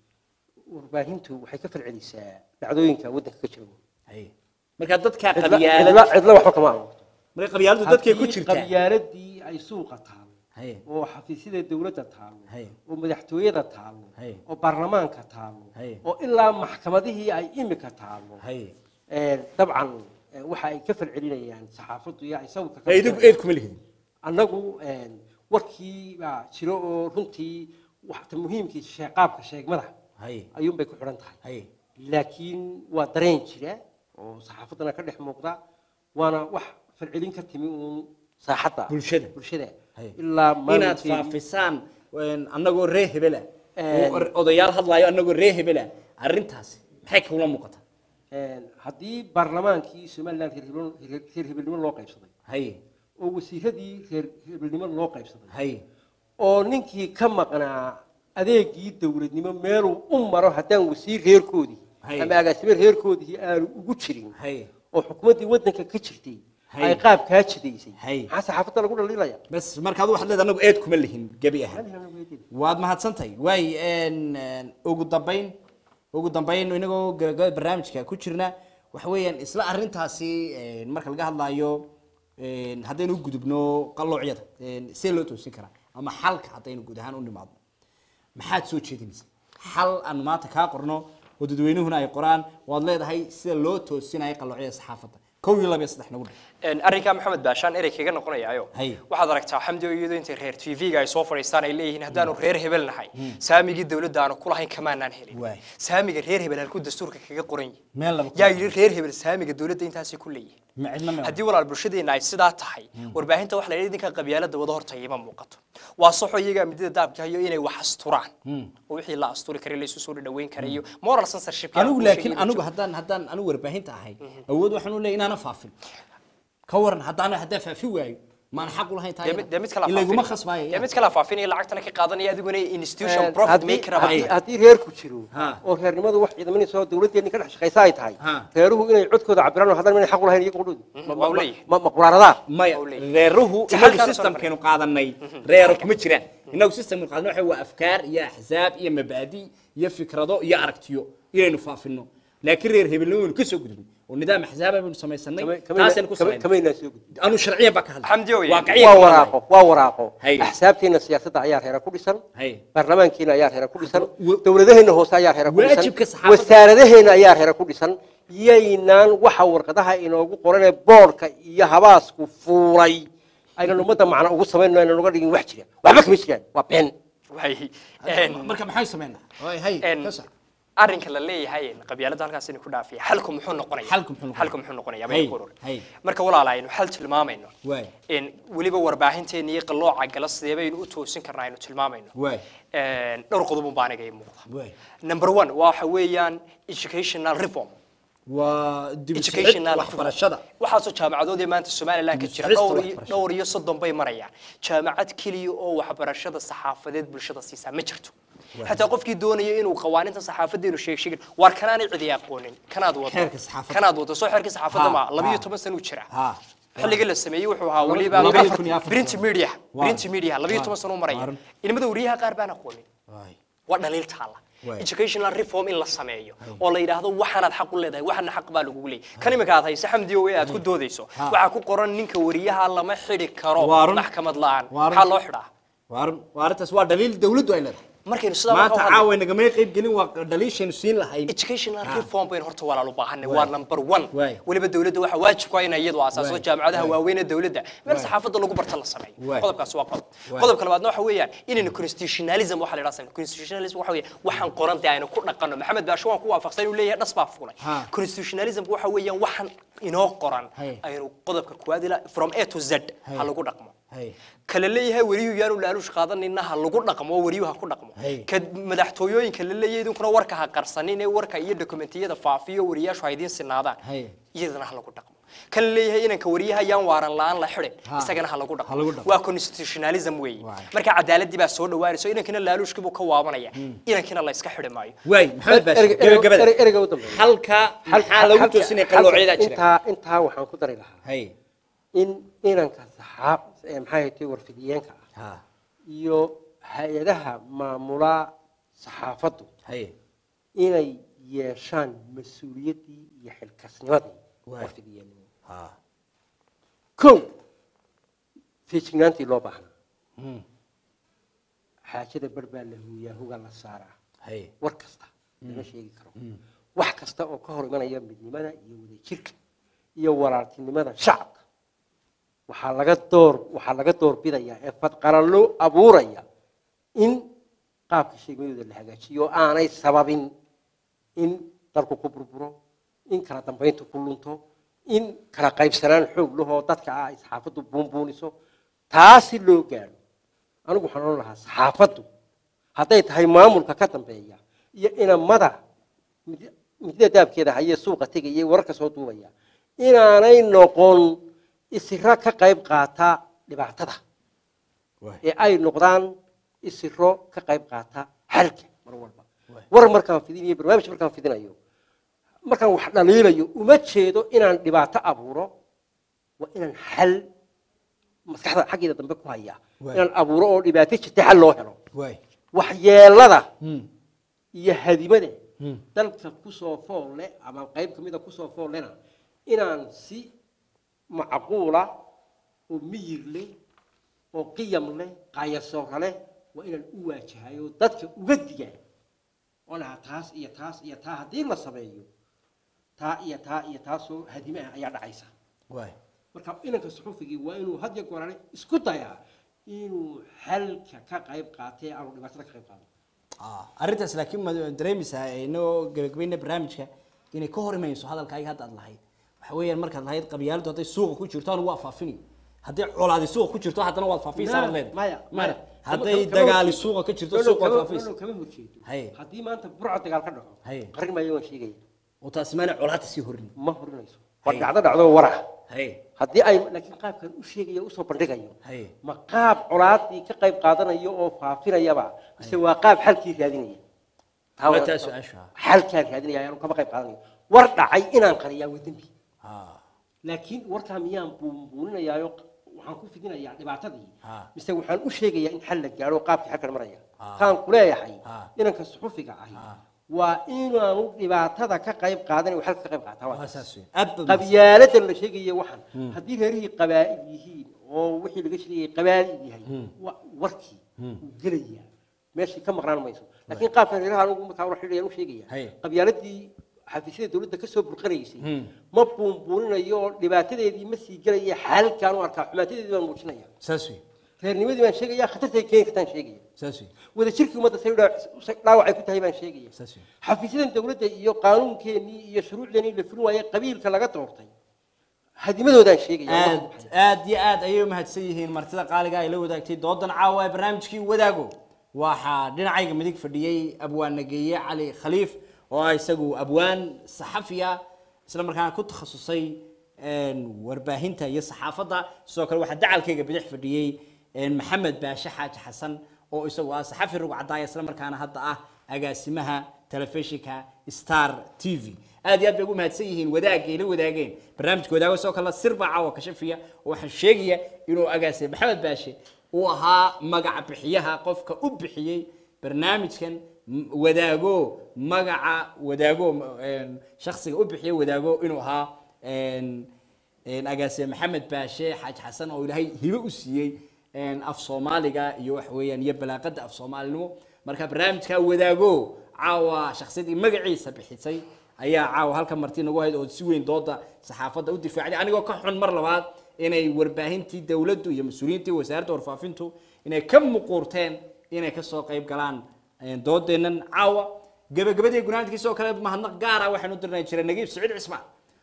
warbaahintu waxay ka falcelisaa dhacdooyinka waddanka ka jira Haye. marka dadka cidla qabyaalad cidla- cidla waxba kama abuurto marka qabyaaladu dadkay ku Haddii jirtaa qabyaaladii ay suuqa taalo Haye. oo xafiisyada dowladda taalo Haye. oo madaxtooyada taalo Haye. oo baarlamaanka taalo Haye. oo ilaa maxkamadihii ay imika taalo Haye. Een, dabcan een, waxa ay ka falcelinayaan saxaafaddu iyo ay sawirka ka Ee, idigu eed kuma lihidin annagu een, warkii baa jiro oo runtii waxta muhiimkii shee- qaabka sheegmada Haye. ayuunbay ku xidhan tahay Haye. laakiin waa dareen jira oo saxaafaddana ka dhex muuqda waana wax falcelin ka timi uun saaxadda Bulshada. bulshada Haye. ilaa inaad maalinteedii- faafisaan een, annagoo ree hebela Een. oo odayaal hadlaayo annagoo ree hebela arrintaasi maxay kula muuqataa Een, haddii baarlamaankii somalilan reer hebel- reer- reer hebelnimo loo qaybsaday haye oo wasiiradii reer hebelnimo loo qaybsaday haye oo ninkii ka maqnaa adeegii dowladnimo meeluu u maro haddaan wasiir reerkoodii Haye. ama agaasime reerkoodii aanu ugu jirin haye oo xukuumaddii waddanka ka jirtay Haye. ay qaab kaa jidaysay Haye. maxaa saxaafadda lagu dhaliilaya bas marka adu waxaad leedahay annagu eed kuma lihin gebi ahaan waad mahadsantahay waay een, een, ugu dambayn ugu dambayn inagoo gabagabada barnaamijka ku jirna waxa weeyaan isla arrintaasi een, marka laga hadlaayo een, haddaynu u gudubno qaloocyada een, see loo toosin karaa ama xalka haddaynu guud ahaan u nimaadno maxaad soo jeedinaysaa xal aanu maanta kaa qorno oo dadweynuhuna ay qoraan waad leedahay sida loo toosinayo qaloocyada saxaafadda kow iyo laba iyo saddex nagu dhig Een, arrinkaa maxamed baashaan erey kaga noqonayaayo Haye. waxaad aragtaa xamdi oo iyadoo intay reer tv-ga ay soo fadhiistaan ay leeyihiin haddaanu reer hebel nahay saamigii dowladda aanu kulahayn kamaanaan helin Waay. saamiga reer hebel halkuu dastuurka kaga qoran yihin meel laba yaa yidhi reer hebel saamiga dowladda intaasay ku leeyihin ma cidna ma haddii walaal bulshadeena ay sidaa tahay warbaahinta waxa la yidhi idinka qabyaalada wada horta ima muuqato waa saxo iyagaa midida daabka hayo inay wax asturaan oo wixii la asturi karay la isu soo dhaweyn karayo moral censorship anigu laakiin anigu haddaan haddaan anigu warbaahinta ahay awood waxaan u leeyahay inaana faafin ka waran haddaan haddaan faafi waayo maan xaq u lahayn tahay dee mid kala ila iguma faafin khasbaayo dee mid kala faafinaya lacagtana ka qaadanaya adiguna institution Een, profit haddii- maker haddii abaa haddii reerku jiro Ha. oo reernimadu wax ciidamanaysa oo dowladdeeni ka dhex shaqaysa ay tahay Ha. reeruhu inay codkooda cabiraan oo haddana inay xaq u lahayn iyagu qudhoodu waa u leeyahay. ma quraaradaa maya Waa u leeyahay. reeruhu Si inagu halkaan soo systemkeenu qaadanay reero kuma jiraan inagu systemkeenu qaadanay waxa waa afkaar iyo axsaab iyo mabaadi iyo fikrado iyo aragtiyo inaynu faafino laakiin reer hebelnimo waynu kasoo gudubnay oo nidaam axsaaba baynu samaysanay taasaynu ku samaynay kamaynaa soo gudbin anu sharciyan baa ka hadlay Xamdi ooye. Waaqiciyan waa ka hadlay. waraaqo waa waraaqo Haye. axsaabteena siyaasadda ayaa reera ku dhisan Haye. baarlamaankeena ayaa reera ku dhisan Wa- dowladaheena hoose ayaa reera ku dhisan Waajibka saxaafadda- wasaaradaheena ayaa reera ku dhisan yaynaan waxa warqadaha inoogu qoranee boorka iyo habaasku fuulay aynan ummadda macna ugu samaynno aynan uga dhigin wax jira waxba kama jiraan waa been waay een marka maxay sameynaa hay hay een ka sax arrinka la leeyahay qabyaalada halkaas inay ku dhaafiya xalku muxuu noqonaya Xalku muxuu noqonaya? xalku muxuu noqonaya Hay, bay ku urur hay. marka walaala aynu xal tilmaamayno waay in weliba warbaahinteena iyo qalooca gala sidee baynu u toosin karnaa aynu tilmaamayno waay Een, dhowr qodob un baa aniga ii muuqda waay number one waxa weeyaan educational reform waa dib u sixid educational waxbarashada waxaasoo jaamacadoodii maanta somaliland ka jira Dib u dhowr sixista iyo- waxbarashada. dhowr iyo soddon bay marayaan jaamacad keliya oo waxbarashada saxaafadeed bulshada siisaa ma jirto xataa qofkii doonaya inuu qawaaninta saxaafadeenu sheeg sheegin waar kanaanay cidi aqoonin kanaad wado Xeerka saxaafadda. kanaad wado soo xeerka saxaafadda Ha, ma labiyo ha. toban sano u jira ha xilligii la sameeyey wuxuu ahaa Laba- weliba laba print- kun iyo afar print sano. media Waa. print media labiyo Waa. toban sano u maraya Waaran. inimada wariyaha qaar baan aqoonin waay waa dhaliil taala Waay. educational reform in la sameeyo oo la yidhaahdo waxaanaad xaq u leedahay waxaana xaq baa lagugu leeyahay kan iminka aad hayse xamdi owe aad ku doodayso Ha. waxaa ku qoran ninka wariyaha lama xidhi karo Waa run. maxkamad la-aan Waa run. maxaa loo xidhaa waa waa arrintaas waa dhaliil dawladdu ay leedahay markaynu sidaa maanta marka u hadlayno- caawa nagamay qayb gelin waa dhaliishaynu siin lahayn educational Ha. reform baynu horta walaal u baahanay Waay. waa number one Waay. weliba dowladda waxaa waajib ku ah inay iyadu asaaso Waay. jaamacadaha Waay. waaweyn ee dowladda meel Waay. saxaafadda lagu barta la sameeyo Waay. qodobkaas waa qodob Waay. qodobka labaadna waxa weeyaan inaynu constitutionalism waxa la yidhaha sameeyo constitutionalism waxa weeye waxaan qoran dee aynu ku dhaqanno maxamed baasho waan ku waafaqsan inuu leeyahay dhas baa fuulay Ha. constitutionalism waxa weeyaan waxaan inoo qoran Hay. aynu qodobka kuwaad ilaa from a to z Hay. ha lagu dhaqmo hay kala leeyahay wariyuhu yaanu laaluush qaadanina ha lagu dhaqmo wariyuhu ha ku dhaqmo Hey. ka madaxtooyooyinka la leeyahay idinkuna warka ha qarsanin ee warka iyo dokumentiyada faafiyo wariyaashu ha idiin sinaadaan Hey. iyadana ha lagu dhaqmo kan leeyahay inanka wariyaha yaan waaran la-aan la xidhin Ha. isagana ha lagu Ha lagu dhaqmo dhaqmo. waa constitutionalism weeye Waay. marka cadaaladii baa soo dhawaanayso inankina laaluushkiibuu ka waabanaya inankina la iska xidhi maayo waay maxamed baashi ereyga- ereyga- gabagabada ereyga- ereyga u dambeeya. halka maxaa lagu Halka- toosinaya halka- qaloocyada jira intaa intaa waxaan ku dari lahaa hay in inanka saxaab ee maxay ahayd warfidiyeenka ah ha iyo hay-adaha maamula saxaafaddu hay inay yeeshaan mas-uuliyaddii iyo xilkasnimadii Waay. warfidiyeennimo ha kow feejignaantii loo baahnaa Hmm. xaajada bar baa la huuyaa huga la saaraa hay war kasta lama sheegi karo wax kasta oo ka hor imanaya midnimada iyo wadajirka iyo walaaltinimada shacabka waxaa laga door waxaa laga door bidayaa ee fadqaralo abuuraya in qaabka sheegmadooda la hagaajiyo oo aanay sababin in dalku ku burburo in kala dambayntu ku lunto in kala qaybsanaan xoog lahoo dadka ah ay saxaafaddu buunbuuniso taasi loo gaadho anigu waxaan odhan lahaa saxaafaddu hadday tahay maamulka ka dambeeya iyo inamada mid- midida daabkeeda hayee suuqa tegaya wararka soo duubaya inaanay noqon isiro ka qayb qaata dhibaatada waay ee ay noqdaan isiro ka qayb qaata xalka mar walba war markaan fidinayo barnaamij markaan fidinayo markaan wax dhaliilayo uma jeedo inaan dhibaato abuuro waa inaan xal maskaxda xaggeeda dambe ku haya Waay. inaan abuuro oo dhibaato jirta xal loo helo waay waxyeelada Hmm. iyo hadimada Hmm. dalka kusoo fool leh ama qayb kamida kusoo fool lehna inaan si macquula oo miyir leh oo qiyam leh qayasoora leh waa inaan u waajahayo dadka uga digaa oo lahaa taas iyo taas iyo taa haddii la sameeyo taa iyo taa iyo taasoo hadime ah ayaa dhacaysa waay marka inanka suxufigii waa inuu had iyo goorane isku dayaa inuu xalka ka qayb qaatee aanu dhibaatada ka qayb qaadan Ah, arrintaas laakiin ma dareemaysaa inoo gabagabayna barnaamijka inay ka hor imayso hadalkaaga hadda aad lahayd waxa weeyaan markaad lahayd qabyaaladu hadday suuqa ku jirto anigu waa faafini hadday colaadi suuqa ku jirto haddana waad faafinaysaa baad leedahay maya maya kama- hadday kama- kama dagaali horjeedo. suuqa ka jirto No, no, suuqa waad kama- faafinaysaa no, no, kama horjeedo Haye. haddii maanta burca dagaal ka dhaco Haye. qarin maayo waan sheegaya oo taasi maana colaadta sii horin ma horinayso war Haye. dhacdo dhacdo wara hay haddii ay laakiin qaabkan u sheegaya usoo bandhigayo Haye. ma qaab colaadii ka qayb qaadanayo oo faafinayaba mise waa qaab xalkii raadinaya Taa Waa waa- taa su-aasha. xalkaan raadinaya ayaanu kama qayb qaadanayo war dhacay inaan qariyaa waa dembi ha laakiin warkaa miyaan buunbuuninayaayo waxaan ku fidinayaa dhibaatadii Ha. mise waxaan u sheegayaa in xal la gaadho qaabkii xalkan maraya Ha. kaan kuleeyahay Ha. inanka suxufiga ahi Ha. waa inaanu dhibaatada ka qayb qaadan xalka ka qayb qaataa waa waa taas. saas weyn aad baad qabyaaladan la sheegaya waxan haddii reerihii qabaa'il yihiin oo wixii laga sheegayay qabaa'il yahay wa- warkii wuu gelayaa meeshii ka maqnaan mayso laakiin qaabkan reeraha anugu markaa war xidhayaan u sheegaya Haye. qabyaaladii xafiisyada dowladda ka soo burqanaysay Hmm. ma buunbuuninayo oo dhibaatadeedii ma sii gelaya xaalkaan u arkaa xumaatadeedii baan muujinaya saas weyn reernimadii baan sheegaya khatartay keeni kartaan sheegaya saas wey wada jirkii ummadda say dhaawac dhaawac ay ku tahay baan sheegaya saas wey xafiisyadan dowladda iyo qaanuunkeenii iyo shuruucdeenii la fulin waayey qabiilka laga doortay hadimadoodaan sheegaya aad aad iyo aad ayay u mahadsan yihiin martida qaaliga ay la wadaagtay doodan caawa ee barnaamijkii wadaago waxaa dhinacayga midig fadhiyey abwaan nageeye cali khaliif oo ah isagu abwaan saxafiya isla markaana ku takhasusay een, warbaahinta iyo saxaafadda sidoo kale waxaa dacalkayga bidix fadhiyey een, maxamed baashe xaaji xasan oo isagu ah saxafi rug cadaaya isla markaana hadda ah agaasimaha telefishinka star t v aad iyo aad bay ugu mahadsan yihiin wadaagga ay la wadaageen barnaamijka wadaago sidoo kale sir baa caawa kashafiya oo waxaan sheegaya inuu agaasay maxamed baashe uu ahaa magaca bixiyaha qofka u bixiyey barnaamijkan m- wadaago magaca wadaago een, shakhsiga u bixiyey wadaago inuu ahaa een, een, agaasime maxamed baashe xaaj xasan oo ilaahay hibe u siiyey een, af soomaaliga iyo wax weeyaan iyo balaaqada af soomaalinimo marka barnaamijka wadaago caawa shakhsiyadii magaciisa bixisay ayaa caawa halka marti nagu hayd oo si weyn dooda saxaafadda u difaacday anigoo ka xun mar labaad inay warbaahintii dowladdu iyo mas-uuliyiintii wasaaradda warfaafintu inay ka muquurteen inay kasoo qayb galaan een, doodeennan caawa gabagabadii gunaanadkiisa oo kale mahadnaq gaara waxaanu dirnay jiray nagiib siciid cismaan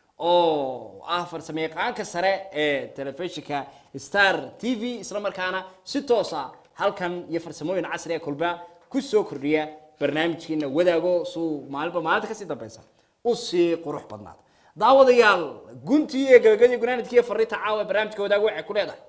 oo ah farsamayaqaanka sare ee telefishinka star t v isla markaana si toosa halkan iyo farsamooyin casri ee kulba ku soo kordhiya barnaamijkiina wadaago suu maalinba maalinta kasii dambeysa u sii qurux badnaada daawadayaal guntii iyo gabagabadii gunaanadkii iyo fariinta caawa ee barnaamijka wadaago waxay ku leedahay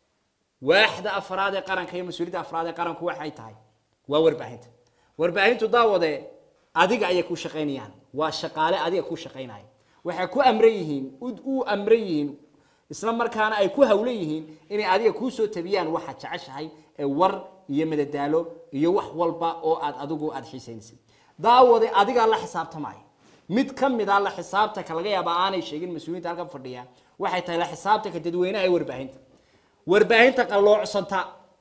waaxda afraad ee qaranka iyo mas-uuliyadda afraad ee qaranku waxay tahay waa warbaahinta warbaahintu daawade adiga ayay ku shaqaynayaan waa shaqaale adiga ku shaqaynaya waxay ku amran yihiin u- u amran yihiin isla markaana ay ku hawlan yihiin inay adiga kuu soo tabiyaan waxaad jeceshahay ee war iyo madadaalo iyo wax walba oo aad adigu aad xiisaynaysid daawade adigaa la xisaabtamaya mid ka mid a la xisaabtanka laga yaaba aanay sheegin mas-uuliyiinta halkan fadhiya waxay tahay la xisaabtanka dadweynaha ee warbaahinta warbaahinta qalloocsanta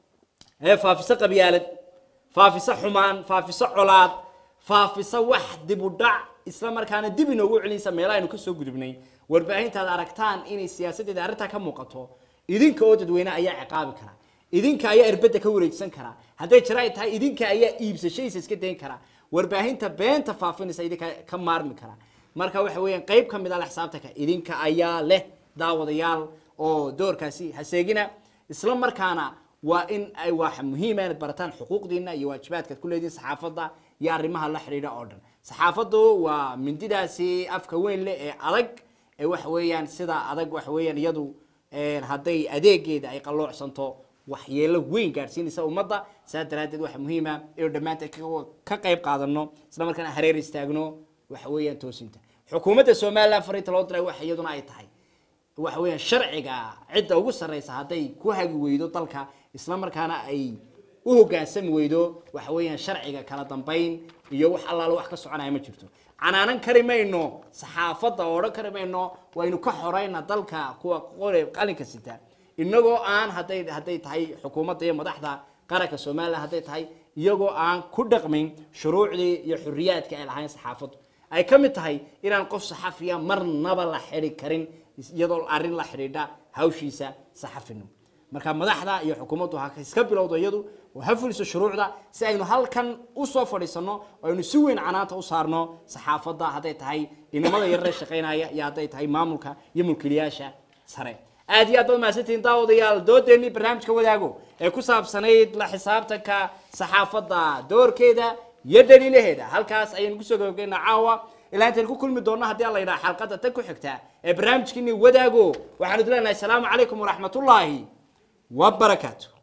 ee faafisa qabyaalad faafisa xumaan faafisa colaad faafisa wax dib u dhac isla markaana dib inoogu celinaysa meelaha aynu kasoo gudubnay warbaahinta aad aragtaan inay siyaasadeeda arrintaa ka muuqato idinka oo dadweyne ayaa ciqaabi kara idinka ayaa erbedda ka wareegsan kara hadday jira ay tahay idinka ayaa iibsashadiisa iska dayn kara warbaahinta beenta faafinaysa idinka ka maarmi kara marka waxa weeyaan qayb ka mid a la xisaabtanka idinka ayaa leh daawadayaal oo doorkaasi haseegina isla markaana waa in ay waxa muhiima inaad barataan xuquuqdiina iyo waajibaadkaad ku leedihin saxaafadda iyo arrimaha la xidhiidha oo dhan saxaafaddu waa mindidaasi afka weyn leh ee adag ee waxa weeyaan sida adag waxa weeyaan iyadu een, hadday adeegeeda ay qalloocsanto waxyeelo weyn gaadhsiinaysa ummadda saa daraaddeed waxaa muhiima inuu dhammaanteed ka- ka qayb qaadano isla markaana hareer istaagno waxa weeyaan toosinta xukuumadda somaliland fariinta loo diray waxa iyaduna ay tahay waxa weeyaan sharciga cidda ugu sarreysa hadday ku hagi weydo dalka isla markaana ay u hoggaansami weydo waxa weeyaan sharciga kala dambayn iyo wax allaala wax ka soconaya ma jirto canaanan kari mayno saxaafadda oo odhan kari mayno waynu ka xorayna dalka kuwa qore qalinka sita inagoo aan hadday hadday tahay xukuumadda iyo madaxda qaranka somaliland hadday tahay iyagoo aan ku dhaqmin shuruucdii iyo xuriyaadka ay lahayn saxaafaddu ay ka mid tahay inaan qof saxafiya marnaba la xidhi karin iyadoo arrin la xidhiidha hawshiisa saxafinimo marka madaxda iyo xukuumaddu ha iska bilowdo iyadu oo ha fuliso shuruucda si aynu halkan usoo fadhiisano oo aynu si weyn canaanta u saarno saxaafadda hadday tahay inamada yarare shaqaynaya iyo hadday tahay maamulka iyo mulkiilayaasha sare aad iyo aad baad mahadsantihiin daawadayaal doodeennii barnaamijka wadaago ee ku saabsanayd la xisaabtanka saxaafadda doorkeeda iyo dhaliilaheeda halkaas ayaynu kusoo gabagaynaa caawa ilaa intaynu ku kulmi doonno haddii alla yidhaha xalqadda tan ku xigta ee barnaamijkiini wadaago waxaanu idin leenahay asalaamu calaykum waraxmatullaahi wabarakaatu